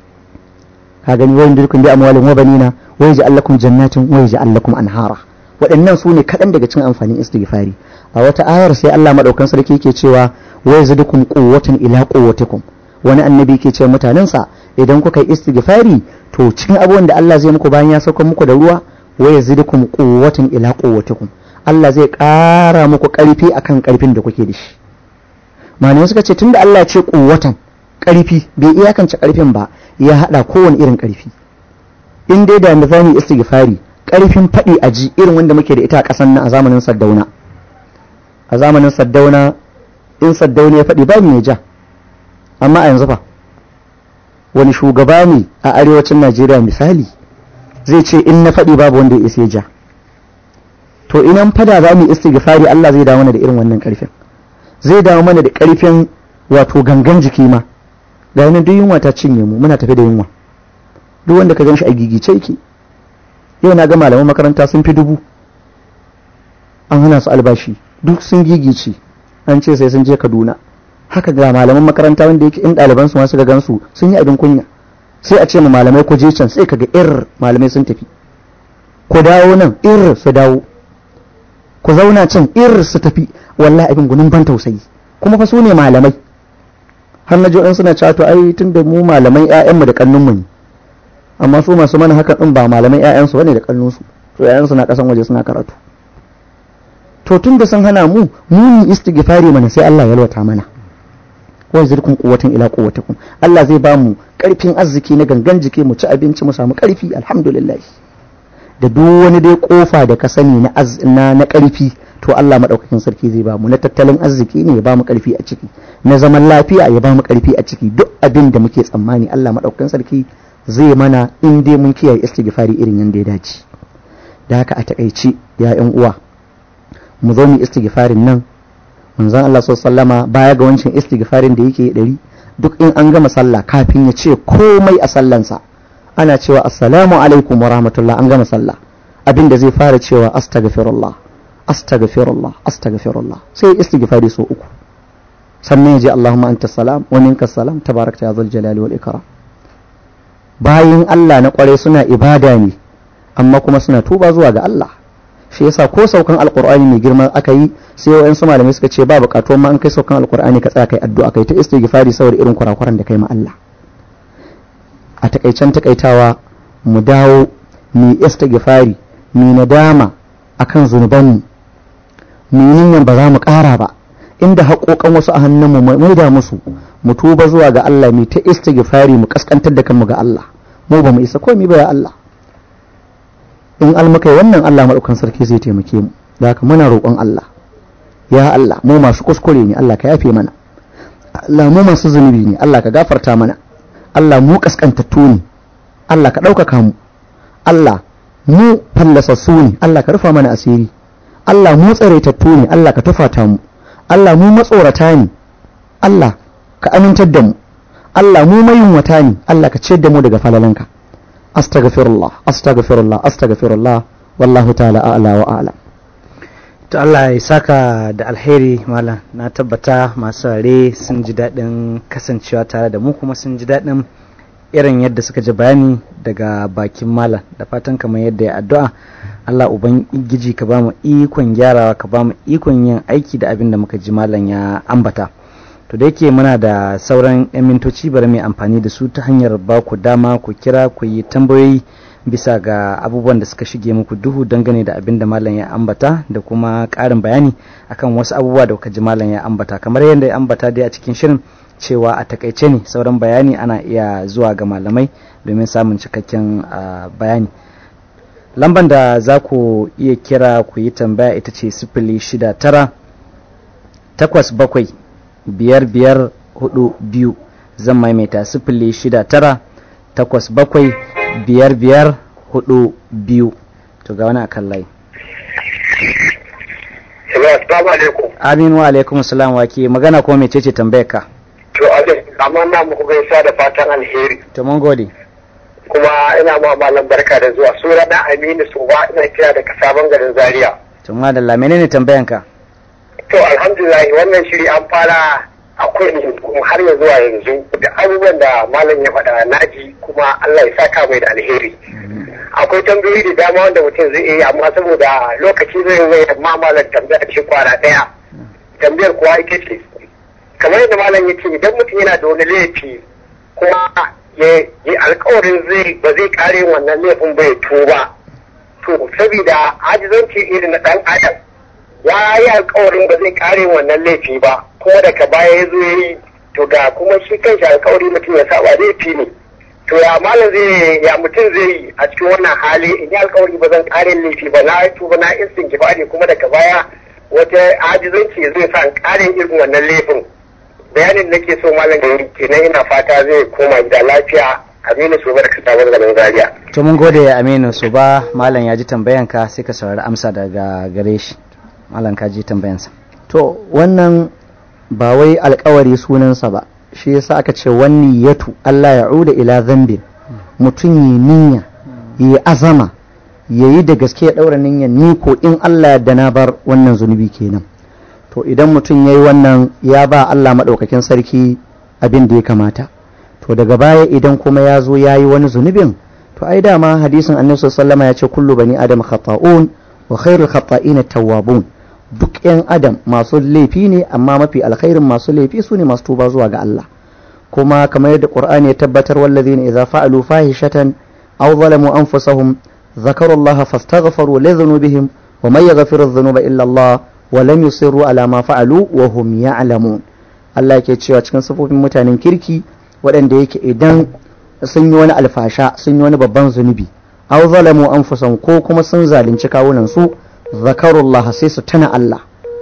ka gani wayin dirkun bi amwalin wa banina wa yaj'al lakum jannatin wa yaj'al lakum anhara waɗannan su ne kaɗan daga cikin amfanin istighfari a wata ayar sai Allah madaukan sarki yake cewa wa yazidukum quwwatan ila quwwatikum wani annabi yake ce mutanensa idan kuka yi istighfari to cikin abubuwan da Allah zai muku bayan ya sauka muku da ruwa wa yazidukum quwwatan ila quwwatikum Allah zai ƙara muku ƙarfi akan ƙarfin da kuke da shi malamai suka ce tunda Allah ya ce quwwatan ƙarfi bai iyakance ƙarfin ba ya haɗa kowane irin ƙarfi in dai da mu zamu istighfari ƙarfin faɗi a ji irin wanda muke da ita a ƙasan nan a zamanin Saddauna a zamanin Saddauna in Saddauna ya faɗi ba mu ja amma a yanzu fa wani shugaba ne a arewacin Najeriya misali zai ce in na faɗi babu wanda ya isa ja to inan fada za mu istighfari Allah zai dawo mana da irin wannan ƙarfin zai dawo mana da ƙarfin wato gangan jiki ma ga yanar duk yunwa ta cinye mu muna tafi da yunwa duk wanda ka gan shi a gigice yake yau na ga malaman makaranta sun fi dubu an hana su albashi duk sun gigice an ce sai sun je kaduna haka ga malaman makaranta wanda yake in ɗaliban su masu gan su sun yi abin kunya sai a ce ma malamai ku je can sai kaga ir malamai sun tafi ku dawo nan ir su dawo ku zauna can ir su tafi wallahi abin gunin ban tausayi kuma fa su ne malamai har na in suna cewa to ai tunda mu malaman ƴaƴanmu da kannunmu ne amma su masu mana haka din ba malaman ƴaƴansu bane da kannunsu to ƴaƴansu na kasan waje suna karatu to tunda sun hana mu mu ni istighfari mana sai Allah ya yalwata mana wa zirkum quwwatin ila quwwatikum Allah zai ba mu karfin arziki na gangan jiki mu ci abinci mu samu karfi alhamdulillah da duk wani dai kofa da ka sani na na na karfi to Allah madaukakin sarki zai ba mu na tattalin arziki ne ya ba mu karfi a ciki na zaman lafiya ya ba mu karfi a ciki duk abin da muke tsammani Allah madaukakin sarki zai mana in dai mun kiyaye istighfari irin yanda ya dace da haka a takaice ya yan uwa mu zo mu istighfarin nan manzon Allah sallama baya ga wancan istighfarin da yake dari duk in an gama sallah kafin ya ce komai a sallansa ana cewa assalamu alaikum wa rahmatullah an gama sallah abin da zai fara cewa astaghfirullah astaghfirullah astaghfirullah sai istighfari so uku sannan ya je Allahumma anta salam wa minka salam tabarakta ya zal jalali wal ikram bayin Allah na kware suna ibada ne amma kuma suna tuba zuwa ga Allah shi yasa ko saukan alqur'ani mai girma aka yi sai wayansu malamai suka ce ba bukatu ma an kai saukan alqur'ani ka tsaya kai addu'a kai ta istighfari saboda irin kurakuran da kai ma Allah a takaicen takaitawa mu dawo mu istighfari mu nadama akan zunubanmu mu yi ba za mu ƙara ba inda haƙoƙan wasu a hannunmu mu maida musu mu tuba zuwa ga Allah mu ta istighfari mu kaskantar da kanmu ga Allah mu ba mu isa komai ba ya Allah in almukai wannan Allah madaukan sarki zai taimake mu da haka muna roƙon Allah ya Allah mu masu kuskure ne Allah ka yafe mana Allah mu masu zunubi ne Allah ka gafarta mana Allah mu kaskantattu ne Allah ka ɗaukaka mu Allah mu fallasassu ne Allah ka rufa mana asiri Allah mu tsaraitattu ne Allah ka tufata mu Allah mu matsorata ne Allah ka amintar da mu Allah mu mayunwata ne Allah ka ciyar da mu daga falalanka astaghfirullah astaghfirullah astaghfirullah wallahu ta'ala a'la wa a'lam to Allah ya saka da alheri malam na tabbata masu rare sun ji daɗin kasancewa tare da mu kuma sun ji daɗin irin yadda suka ji bayani daga bakin malam da fatan kamar yadda ya addu'a Allah ubangiji ka ba mu ikon gyarawa ka ba mu ikon yin aiki da abin da muka ji malam ya ambata to da yake muna da sauran 'yan mintoci bari mai amfani da su ta hanyar ba ku dama ku kira ku yi tambayoyi bisa ga abubuwan da suka shige muku duhu dangane da abin da malam ya ambata da kuma ƙarin bayani akan wasu abubuwa da kuka ji malam ya ambata kamar yadda ya ambata dai a cikin shirin cewa a takaice ne sauran bayani ana iya zuwa ga malamai domin samun cikakken bayani lamban da za ku iya kira ku yi tambaya ita ce sifili shida tara takwas bakwai biyar biyar hudu biyu zan maimaita sifili shida tara takwas bakwai biyar biyar hudu biyu to ga wani akan layi Assalamu alaikum. amin wa alaikum salam wa ke magana ko mece ce tambayar ka To Adam, amma na muku gaisa da fatan alheri. to mun gode Kuma ina ma malam barka da zuwa. Sura na Aminu Soba ina kira daga sabon garin Zaria. to madalla menene tambayan ka To alhamdulillah wannan shiri an fara akwai kuma har ya zuwa yanzu da abubuwan da malam ya faɗa naji kuma Allah ya saka mai da alheri. Akwai tambayoyi da dama wanda mutum zai yi amma saboda lokaci zai zai amma malam tambaya ce kwana ɗaya. Tambayar kuwa ita ce kamar yadda malam ya ce idan mutum yana da wani laifi kuma ya yi alkawarin zai ba zai kare wannan laifin bai tuba to saboda ajizanci irin na dan adam ya yi alkawarin ba zai kare wannan laifi ba kuma daga baya ya zo ya yi to ga kuma shi kanshi alkawari mutum ya saba laifi ne to ya malam zai ya mutum zai yi a cikin wannan hali in yi alkawari ba zan kare laifi ba na tuba na istinki ba ne kuma daga baya wata ajizanci zai sa in kare irin wannan laifin bayanin nake so malam da kenan ina fata zai koma gida lafiya aminu su bar kasa garin zaria to mun gode aminu su ba malam ya ji tambayan ka sai ka saurari amsa daga gare shi malam ka ji tambayansa to wannan ba wai alkawari sunansa ba shi yasa aka ce wani yatu Allah ya uda ila zambin mutum yi niyya yi azama ya yi da gaske ya ɗaura niyyar ni ko in Allah ya na bar wannan zunubi kenan to idan mutum ya yi wannan ya ba Allah maɗaukakin sarki abin da ya kamata to daga baya idan kuma ya zo ya yi wani zunubin to ai dama hadisin annabi sallama ya ce kullu bani adam khata'un wa khairul khata'ina tawwabun duk yan adam masu laifi ne amma mafi alkhairin masu laifi su ne masu tuba zuwa ga Allah kuma kamar yadda qur'ani ya tabbatar wallazina idza fa'alu fahishatan aw zalamu anfusahum ذكروا الله فاستغفروا لذنوبهم ومن يغفر الذنوب إلا الله ولم يصروا على ما فعلوا وهم يعلمون Allah yake cewa cikin sifofin mutanen kirki waɗanda yake idan sun yi wani alfasha sun yi wani babban zunubi aw zalamu anfusahum ko kuma sun zalunci kawunan su zakarullah sai su tana Allah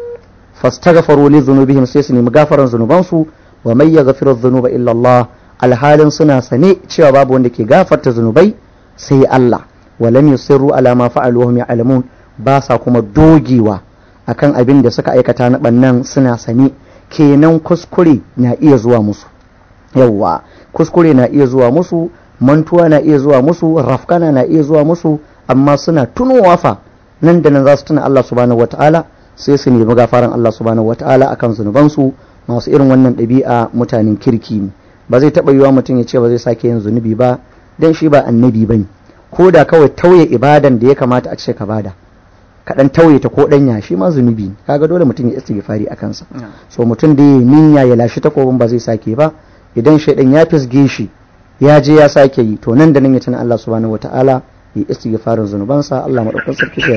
fastaghfaru li dhunubihim sai su nemi gafaran zunubansu wa may yaghfiru dhunuba illa Allah alhalin suna sane cewa babu wanda ke gafarta zunubai sai Allah wa lam yusirru ala ma fa'alu wa hum ya'lamun ba sa kuma dogewa akan abin da suka aikata na bannan suna sane kenan kuskure na iya zuwa musu yawwa kuskure na iya zuwa musu mantuwa na iya zuwa musu rafkana na iya zuwa musu amma suna tunowa fa nan da nan za su tuna Allah subhanahu wata'ala sai su nemi gafaran Allah subhanahu wata'ala akan zunubansu masu irin wannan ɗabi'a mutanen kirki ne ba zai taɓa yiwa mutum ya ce ba zai sake yin zunubi ba dan shi ba annabi bane ko da kawai tauye ibadan da ya kamata a ce ka bada kaɗan tauye ta ko ɗanya shi ma zunubi ne kaga dole mutum ya istighfari a kansa so mutum da ya niyya ya lashi takobin ba zai sake ba idan shaidan ya fisge shi ya je ya sake yi to nan da nan ya tuna Allah subhanahu wataala ya istighfarin zunubansa Allah madaukakin sarki ya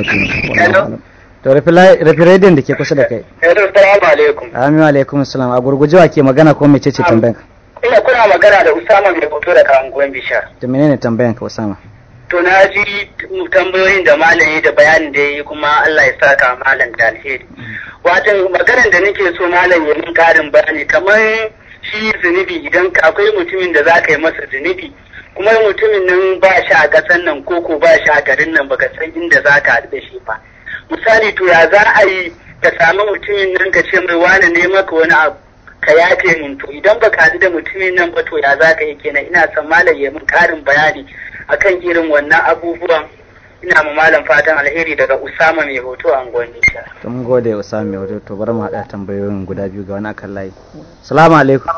ce to rafi rediyon da ke kusa da kai assalamu alaikum amin wa alaikum assalam a gurguje wa ke magana ko mece ce tambayan ina kuna magana da Usama mai hoto daga anguwan Bishar to menene tambayan ka Usama to na ji tambayoyin da malam ya da bayanin da ya yi kuma Allah ya saka malam da alheri watan maganar da nake so malam ya min karin bayani kamar shi zunubi idan akwai mutumin da za ka yi masa zunubi kuma mutumin nan ba shi a ƙasar nan ko ko ba shi a garin nan baka san inda za ka haɗu da shi ba misali to ya za a yi ka sami mutumin nan ka ce mai wane ne maka wani abu ka yafe mun to idan baka haɗu da mutumin nan ba to ya za ka yi kenan ina son malam ya min karin bayani akan irin wannan abubuwan ina ma malam fatan alheri daga Usama mai hoto a Ngwani to mun gode Usama mai hoto to bari mu haɗa tambayoyin guda biyu ga wani akan layi assalamu alaikum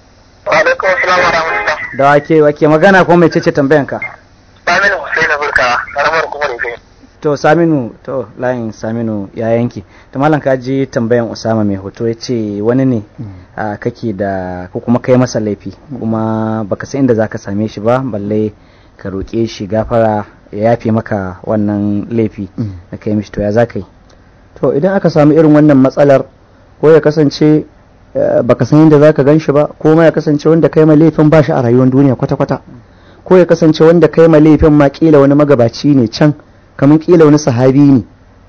wa alaikum assalam wa rahmatullah da wake wake magana ko mai cece tambayan ka Aminu Hussein Burka karamar kuma da kai to saminu to layin saminu ya yanki to malam ka ji tambayan usama mai hoto ya ce wani ne a kake da ko kuma kai masa laifi kuma baka san inda zaka same shi ba balle ka roƙe shi gafara ya yafe maka wannan laifi da kai mishi to ya za ka yi to idan aka samu irin wannan matsalar ko ya kasance eh, baka san yadda zaka gan shi ba ko ma ya kasance wanda kai ma laifin ba shi a rayuwar duniya kwata-kwata ko ya kasance wanda kai ma laifin ma kila wani magabaci ne can kamar kila wani sahabi ne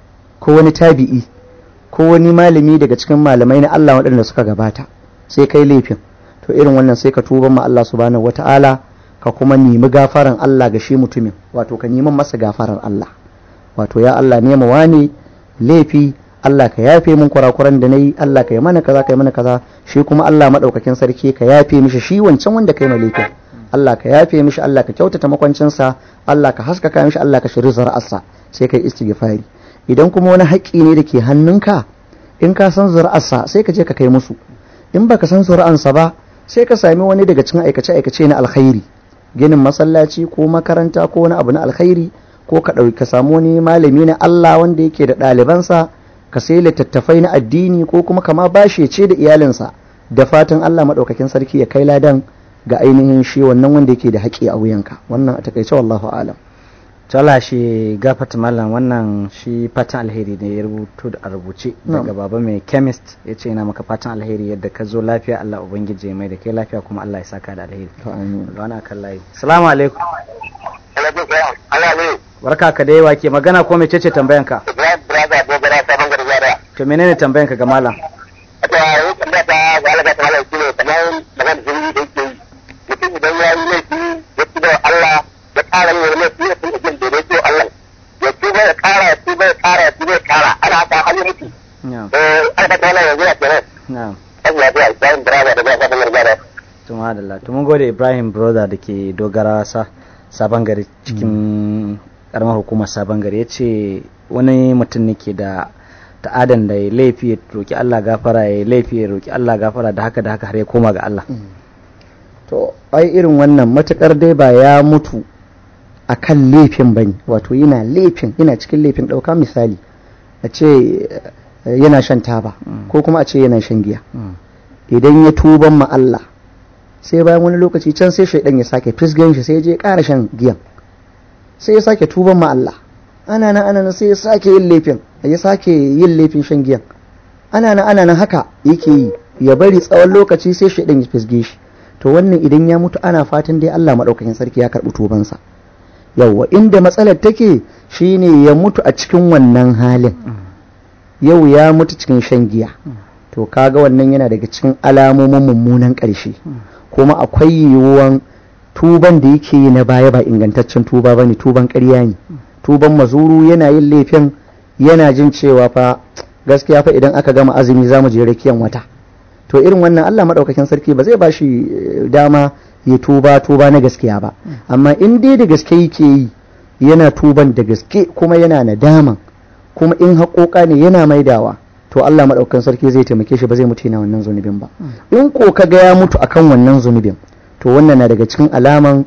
ko wani tabi'i ko wani malami daga cikin malamai na Allah waɗanda suka gabata sai kai laifin to irin wannan sai ka tuba ma Allah subhanahu wata'ala ka kuma nemi gafaran Allah ga shi mutumin wato ka neman masa gafaran Allah wato ya Allah nema wani laifi Allah ka yafe min kurakuran da nayi Allah ka yi mana kaza ka yi mana kaza shi kuma Allah madaukakin sarki ka yafe mishi shi wancan wanda kai ma laifin Allah ka yafe mishi Allah ka kyautata makwancinsa Allah ka haskaka mishi Allah ka shiri zara'arsa sai kai istighfari idan kuma wani haƙƙi ne da ke hannunka in ka san zuri'arsa sai ka je ka kai musu in baka san zuri'ansa ba sai ka sami wani daga cikin aikace-aikace na alkhairi ginin masallaci ko makaranta ko wani abu na alkhairi ko ka ɗauki ka samu wani malami na Allah wanda yake da ɗalibansa ka sai littattafai na addini ko kuma kama bashi ce da iyalinsa da fatan Allah maɗaukakin sarki ya kai ladan ga ainihin shi wannan wanda yake da haƙƙi a wuyanka wannan a takaice wallahu alam to Allah shi gafata mallam wannan shi fatan alheri ne ya rubuto da a rubuce daga baba mai chemist ya ce yana maka fatan alheri yadda ka zo lafiya Allah ubangiji ya mai da kai lafiya kuma Allah ya saka da alheri to amin ga wani akan layi assalamu alaikum alaikum salam Allah ne barka ka da yawa ke magana ko mece ce tambayan ka Ibrahim brother dogara ta bangar zara to menene tambayan ka ga malam wato yau tambaya ta ga Allah ta malaka shine kamar magana da zuri da yake yi mutum idan ya yi laifi ya tuba wa Allah ya ƙara yin wani laifi ya tuba jin da yake Allah ya tuba ya ƙara ya tuba ya ƙara ya tuba ya ƙara ana haka har ya mutu na'am eh ana ta wannan yanzu ya kenan na'am Allah ya Ibrahim brother da ta bangar zara to madalla to mun gode Ibrahim brother da ke dogara sa sabon gari cikin karamar hukumar sabon gari ya ce wani mutum ne ke da ta'adan da ya laifi ya roki Allah gafara ya laifi ya roki Allah gafara da haka da haka har ya koma ga Allah to ai irin wannan matukar dai ba ya mutu a kan laifin ba ne wato yana laifin yana cikin laifin ɗauka misali a ce eh, yana shan taba ko kuma a ce yana shan giya idan ya tuban ma Allah sai bayan wani lokaci can sai shaidan ya sake fisgan shi sai ya je ya ƙara shan giyan sai ya sake tuban ma Allah ana nan ana nan sai ya sake yin laifin ya sake yin laifin shan giyan ana nan ana nan haka yake yi ya bari tsawon lokaci sai shaidan ya fisge shi to wannan idan ya mutu ana fatan dai Allah maɗaukakin sarki ya karɓi tubansa yauwa inda matsalar take shine ya mutu a cikin wannan halin yau ya mutu cikin shan giya to kaga wannan yana daga cikin alamomin mummunan ƙarshe kuma akwai yiwuwan tuban da yake yi na baya ba ingantaccen tuba ba ne tuban ƙarya ne tuban mazuru yana yin laifin yana jin cewa fa gaskiya fa idan aka gama azumi za mu je rakiyan wata to irin wannan Allah maɗaukakin sarki ba zai ba shi eh, dama ya tuba tuba na gaskiya ba amma in dai da gaske yake yi yana tuban da gaske kuma yana nadaman kuma in haƙoƙa ne yana maidawa to Allah maɗaukakin sarki zai taimake shi ba zai mutu yana wannan zunubin ba in ko kaga ya mutu akan wannan zunubin to wannan na daga cikin alaman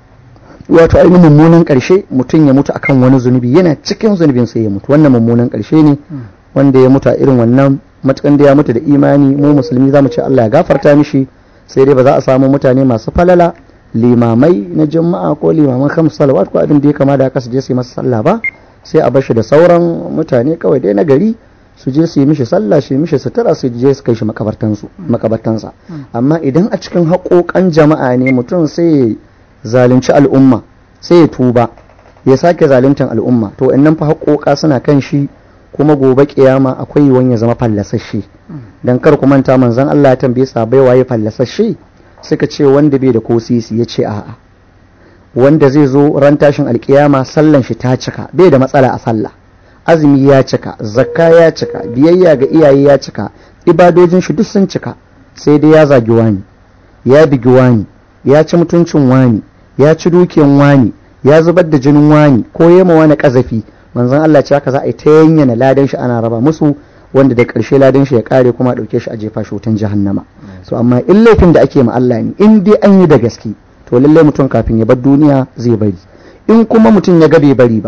wato ainihin mummunan ƙarshe mutum ya mutu akan wani zunubi yana cikin zunubin sai ya mutu wannan mummunan ƙarshe ne wanda ya mutu a irin wannan matukan da ya mutu da imani mu musulmi za mu ce Allah ya gafarta mishi sai dai ba za a samu mutane masu falala limamai na juma'a ko limaman kam salawat ko abin da ya kama da haka su je su yi masa sallah ba sai a bashi da sauran mutane kawai dai na gari su je su yi mishi sallah su yi mishi sutura su je su kai shi makabartansu makabartansa amma idan a cikin haƙoƙan jama'a ne mutum sai ya zalunci al'umma sai ya tuba ya sake zaluntan al'umma to nan fa haƙoƙa suna kan shi kuma gobe kiyama akwai yiwuwan ya zama fallasashe dan kar ku manta manzon Allah ya tambaye sahabbai waye fallasashe suka ce wanda bai da ko sisi ya ce a'a wanda zai zo ran tashin alkiyama sallan shi ta cika bai da matsala a sallah azumi ya cika zakka ya cika biyayya ga iyaye ya cika ibadojin shi duk sun cika sai dai ya zagi wani ya bigi wani ya ci mutuncin wani ya ci dukiyan wani ya zubar da jinin wani ko yema wani kazafi manzon Allah ce haka za a yi ta yanyana ladan shi ana raba musu wanda da ƙarshe ladan shi ya kare kuma a ɗauke shi a jefa shi wutan jahannama so amma in laifin da ake ma Allah ne in dai an yi da gaske to lallai mutum kafin ya bar duniya zai bari in kuma mutum ya ga bai bari ba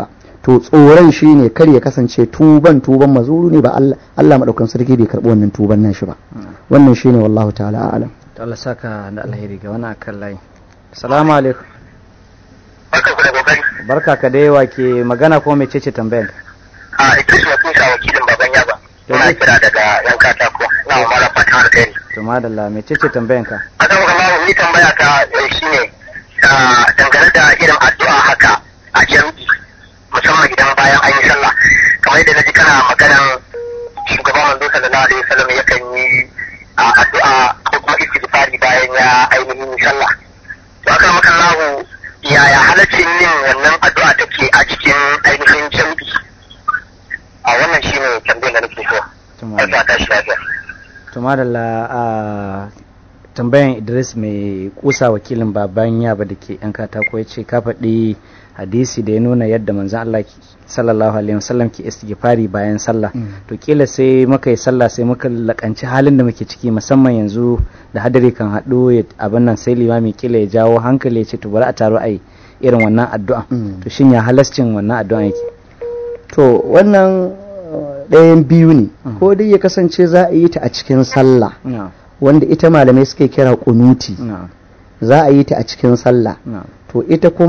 to tsoron shi ne kar ya kasance tuban tuban mazuru ne ba Allah Allah madaukan sarki bai karbi wannan tuban nan shi ba wannan shine wallahu ta'ala a'lam to Allah saka da alheri ga wani akan layi assalamu alaikum barka ku da kokari barka ka da yawa ke magana ko mece ce tambayar a ita shi wakil sa wakilin baban yaba ina kira daga yan katako na mara fatan alkhairi to madalla mece ce tambayar ka akan kuma ni tambaya ta eh, shine ah, dangane da irin addu'a haka a jami'i musamman idan bayan an yi sallah kamar yadda naji kana maganan shugaban manzo sallallahu alaihi wasallam yakan yi ah, addu'a ko kuma istighfari bayan ya ainihin yi sallah to akan maka lahu yaya halaccin yin wannan addu'a take a cikin ainihin jami'i a wannan shine tambayar da nake so to Allah madalla ta shi lafiya to madalla a tambayan Idris mai kusa wakilin baban yaba da ke yan katako ya ce ka faɗi hadisi da ya nuna yadda manzon Allah ki- sallallahu alaihi wasallam ke istighfari bayan sallah to kila sai muka yi sallah sai muka lakanci halin da muke ciki musamman yanzu da hadari kan haɗu ya- abin nan sai limami kila ya jawo hankali ya ce to bari a taro ai irin wannan addu'a Mm. to shin ya halascin wannan addu'a yake to wannan uh, ɗayan biyu ne ko dai ya kasance za a yi ta a cikin sallah na'am wanda ita malamai suke kira kunuti na'am za a yi ta a cikin sallah na'am to ita kuma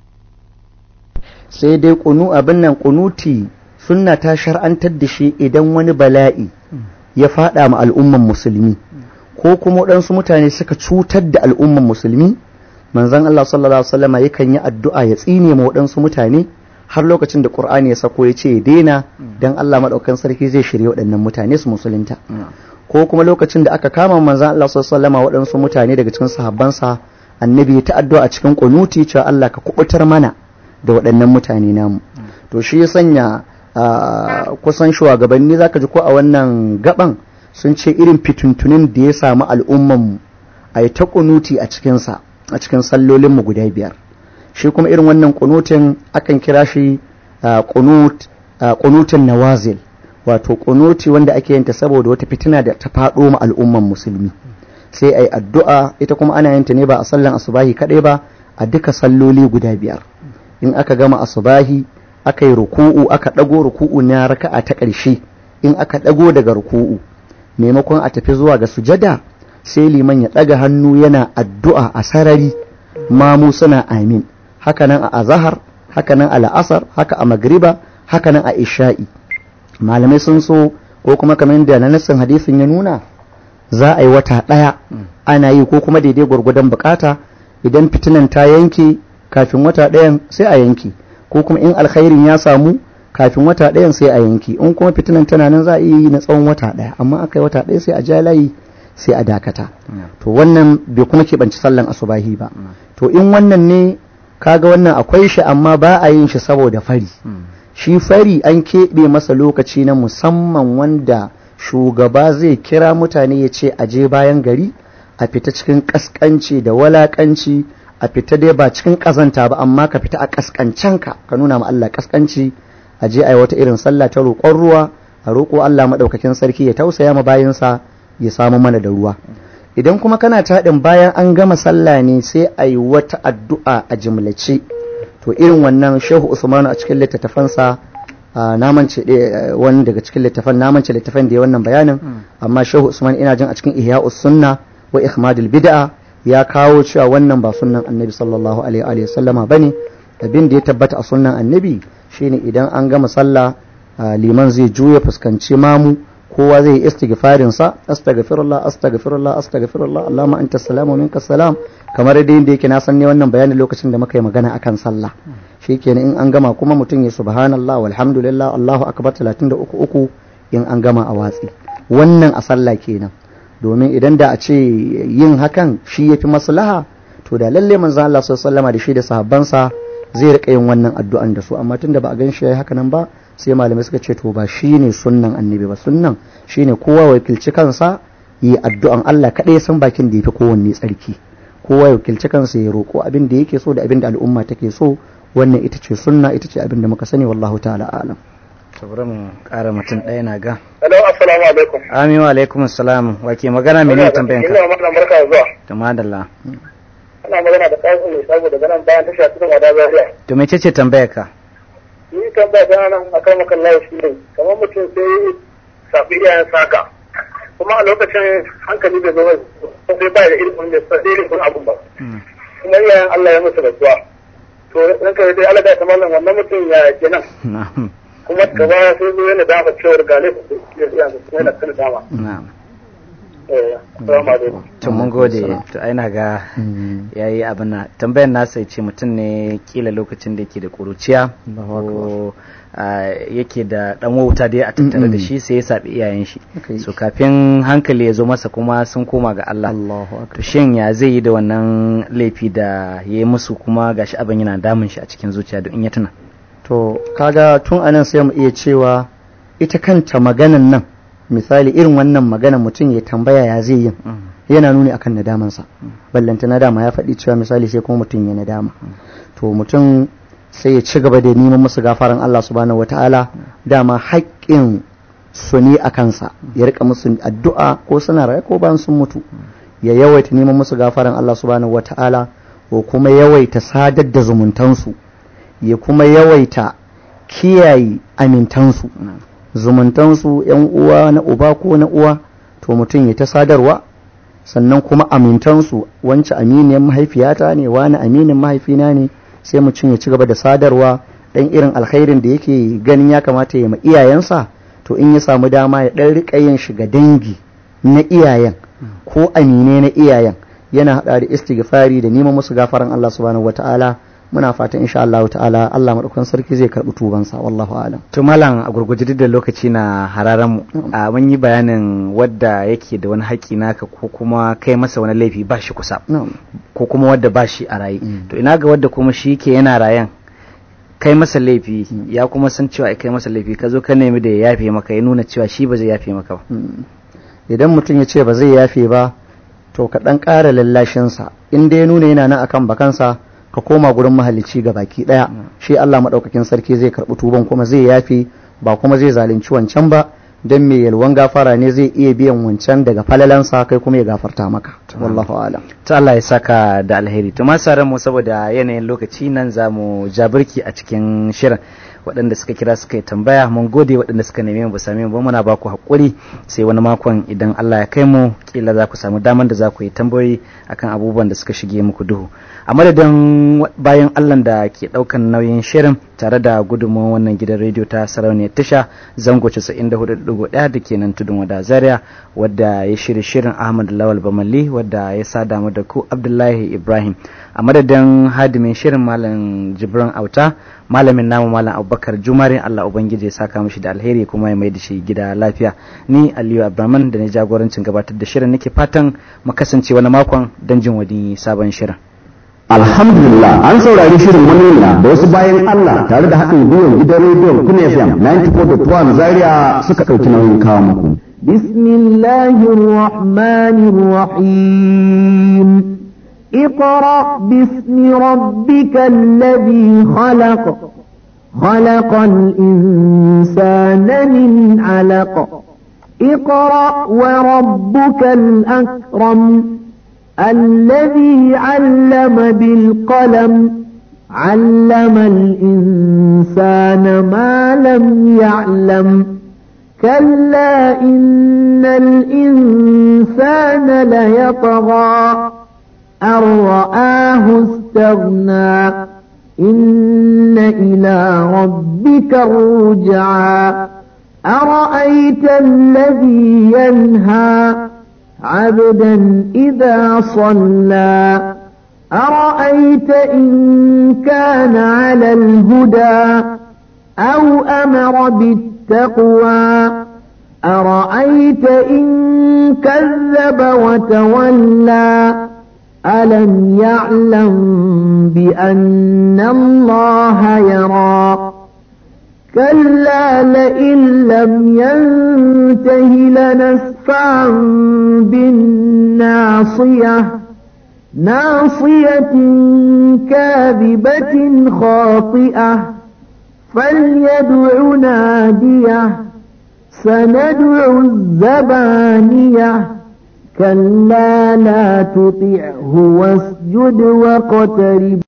sai dai kunu abin nan kunuti sunna ta shar'antar da shi idan wani bala'i ya fada ma al'umman musulmi ko kuma waɗansu mutane suka cutar da al'umman musulmi manzon Allah sallallahu alaihi wasallam yakan yi addu'a ya tsine ma waɗansu mutane har lokacin da Qur'ani ya sako ya ce ya daina dan Allah madaukakin sarki zai shirye waɗannan mutane su musulunta na'am ko kuma lokacin da aka kama manzon Allah sallallahu alaihi wasallam waɗansu mutane daga cikin sahabbansa annabi ya ta addu'a a cikin kunuti cewa Allah ka kubutar mana da waɗannan mutane namu to shi ya sanya ah, kusan shugabanni zaka ji ko a wannan gaban sun ce irin fituntunin da ya samu al'umman mu a yi ta kunuti a cikinsa a cikin sallolin mu guda biyar shi kuma irin wannan kunutin akan kira shi ah, kunut ah, kunutin nawazil wato kunuti wanda ake yinta saboda wata fitina da ta faɗo ma al'umman musulmi sai a yi addu'a ita kuma ana yinta ne ba a sallan asubahi kaɗai ba a duka salloli guda biyar in aka gama asubahi aka yi ruku'u aka ɗago ruku'u na raka'a ta ƙarshe in aka ɗago daga ruku'u maimakon a tafi zuwa ga sujada sai liman ya ɗaga hannu yana addu'a a sarari mamu suna amin hakanan a azahar hakanan a la'asar haka a magriba hakanan a isha'i malamai sun so ko kuma kamar yadda na nassin hadisin ya nuna za a yi wata ɗaya ana yi ko kuma daidai gwargwadon bukata idan fitinan ta yanke kafin wata ɗayan sai a yanke ko kuma in alkhairin ya samu kafin wata ɗayan sai a yanke in kuma fitinan tana nan za a iya yi na tsawon wata ɗaya amma aka yi wata ɗaya sai a ja layi sai a dakata to wannan bai kuma keɓanci sallan asubahi ba to in wannan ne kaga wannan akwai shi amma ba a yin shi saboda fari shi fari an keɓe masa lokaci na musamman wanda shugaba zai kira mutane ya ce aje bayan gari a fita cikin ƙasƙanci da walaƙanci a fita dai ba cikin ƙazanta ba amma ka fita a ƙasƙancenka ka nuna ma Allah ƙasƙanci a je a yi wata irin sallah ta roƙon ruwa a roƙo Allah maɗaukakin sarki ya tausaya ma bayansa ya samu mana da ruwa idan kuma kana taɗin bayan an gama sallah ne sai a yi wata addu'a a jimlace to irin wannan shehu usmanu a cikin littattafansa na mance wani daga cikin littafan na mance littafan da ya wannan bayanin amma shehu usman ina jin a cikin ihya'us sunna wa ihmadul bid'a ya kawo cewa wannan ba sunnan annabi sallallahu alaihi wa sallama bane abin da ya tabbata a sunnan annabi shine idan an gama sallah liman zai juya fuskanci mamu kowa zai yi istighfarin sa astaghfirullah astaghfirullah astaghfirullah allahumma anta salamu minka salam kamar dai yadda yake na san ne wannan bayanin lokacin da muka yi magana akan sallah shikenan in an gama kuma mutum ya subhanallah walhamdulillah allahu akbar 33 uku in an gama a watsi wannan a sallah kenan domin idan da a ce yin hakan shi yafi maslaha to da lalle manzo Allah sallallahu alaihi da shi da sahabbansa zai rika yin wannan addu'an da su amma tunda ba a gan shi yayi haka nan ba sai malamai suka ce to ba shine sunnan annabi ba sunnan shine kowa wakilci kansa yi addu'an Allah kaɗai san bakin da yafi kowanne tsarki kowa ya wakilci kansa ya roƙo abin da yake so da abin da al'umma take so wannan ita ce sunna ita ce abin da muka sani wallahu ta'ala alam saboda mu ƙara mutum ɗaya na ga Hello, assalamu alaikum. amin wa alaikum assalam wa ke magana mene tambayan ka Ina magana barka da zuwa. to madalla Ana magana da kayan mai sabo daga nan bayan tasha cikin wada zaria. to mece ce tambayar ka ni kan ba ta nan akan makan lawa shi ne kamar mutum sai safi iyayen saka kuma a lokacin hankali bai zama sai ba da ilimin da sai ilimin abun ba kuma iyayen Allah ya musu rasuwa to ranka dai Allah da ta mallan wannan mutum ya kenan na'am kuma gaba sai zo yana dama cewar gale su ya iyayen su yana kana dama na'am eh assalamu alaikum to mun gode to ai na ga yayi abin na tambayar nasa ya ce mutum ne kila lokacin da yake da kuruciya ko ah, yake da dan wauta dai a tattare da shi sai ya sabi iyayen shi Okay. so kafin hankali ya zo masa kuma sun koma ga Allah Allahu akbar to shin ya zai yi da wannan laifi da ya yi musu kuma gashi abin yana damun shi a cikin zuciya duk in ya tuna to kaga tun anan sai mu iya cewa ita kanta maganan nan misali irin wannan maganan mutum ya tambaya ya zai yin yana nuni akan nadamansa ballanta nadama ya faɗi cewa misali sai kuma mutum ya nadama to mutum sai ya ci gaba da neman musu gafaran Allah subhanahu wataala dama haƙƙin su ne a kansa ya rika musu addu'a ko suna raye ko bayan sun mutu ya yawaita neman musu gafaran Allah subhanahu wataala ko kuma yawaita sadar da zumuntansu ya kuma yawaita kiyaye amintansu zumuntansu yan uwa na uba ko na uwa to mutum ya ta sadarwa sannan kuma amintansu wance aminiyar mahaifiyata ne wani aminin mahaifina ne sai mutum ya ci gaba da sadarwa dan irin alkhairin da yake ganin ya kamata ya ma iyayensa to in ya samu dama ya dan rika yin shiga dangi na iyayen ko amine na iyayen yana hada da istighfari da neman musu gafaran Allah subhanahu wataala muna fatan insha Allah ta'ala Allah madaukakin sarki zai karbi tubansa wallahu alam to malam a gurguje duk da lokaci na hararan mu a mun yi bayanin wadda yake da wani haƙi naka ko kuma kai masa wani laifi ba shi kusa na'am ko kuma wadda ba shi a raye Mm. to ina ga wadda kuma shi ke yana rayan kai masa laifi ya kuma san cewa ai kai masa laifi ka zo ka nemi da ya yafe maka ya nuna cewa shi ba zai yafe maka ba Mm. idan mutum ya ce ba zai yafe ba to ka ɗan ƙara lallashinsa in dai ya nuna yana nan akan bakansa ka koma gurin mahalicci ga baki ɗaya shi Allah maɗaukakin sarki zai karɓi tuban kuma zai yafe ba kuma zai zalunci wancan ba don mai yalwan gafara ne zai iya biyan wancan daga falalansa kai kuma ya gafarta maka wallahu alam ta Allah ya saka da alheri to masu mu saboda yanayin lokaci nan za mu ja birki a cikin shirin waɗanda suka kira suka yi tambaya mun gode waɗanda suka neme mu ba same mu ba muna ba ku haƙuri sai wani makon idan Allah ya kai mu kila za ku samu damar da za ku yi tambayoyi akan abubuwan da suka shige muku duhu a madadin wa- bayan Allah da ke ɗaukan nauyin shirin tare da gudunmawar wannan gidan rediyo ta sarauniyar tasha zango 94.1 da ke nan tudun wada zaria wadda ya shirya shirin ahmad lawal bamalli wadda ya sada mu da ku abdullahi ibrahim a madadin hadimin shirin malam jibran auta malamin namu malam abubakar jumare allah ubangiji ya saka mishi da alheri kuma ya mai da shi gida lafiya ni aliyu abraman da na jagorancin gabatar da shirin nake fatan mu kasance wani makon don jin wani sabon shirin Alhamdulillah an saurari shirin manuniya da wasu bayan Allah tare da haɗin gwiwar gidan rediyon Kuna FM 94.1 Zaria suka ɗauki nauyin kawo muku. بسم الله الرحمن الرحيم اقرأ باسم ربك الذي خلق خلق الإنسان من علق اقرأ وربك الأكرم الذي علم بالقلم علم الإنسان ما لم يعلم كلا إن الإنسان ليطغى أن رآه استغنى إن إلى ربك الرجعى أرأيت الذي ينهى عبدا إذا صلى أرأيت إن كان على الهدى أو أمر بالتقوى أرأيت إن كذب وتولى ألم يعلم بأن الله يرى كلا لئن لم ينته لنسفعا بالناصية ناصية كاذبة خاطئة فليدع ناديه سندع الزبانية كلا لا تطعه واسجد واقترب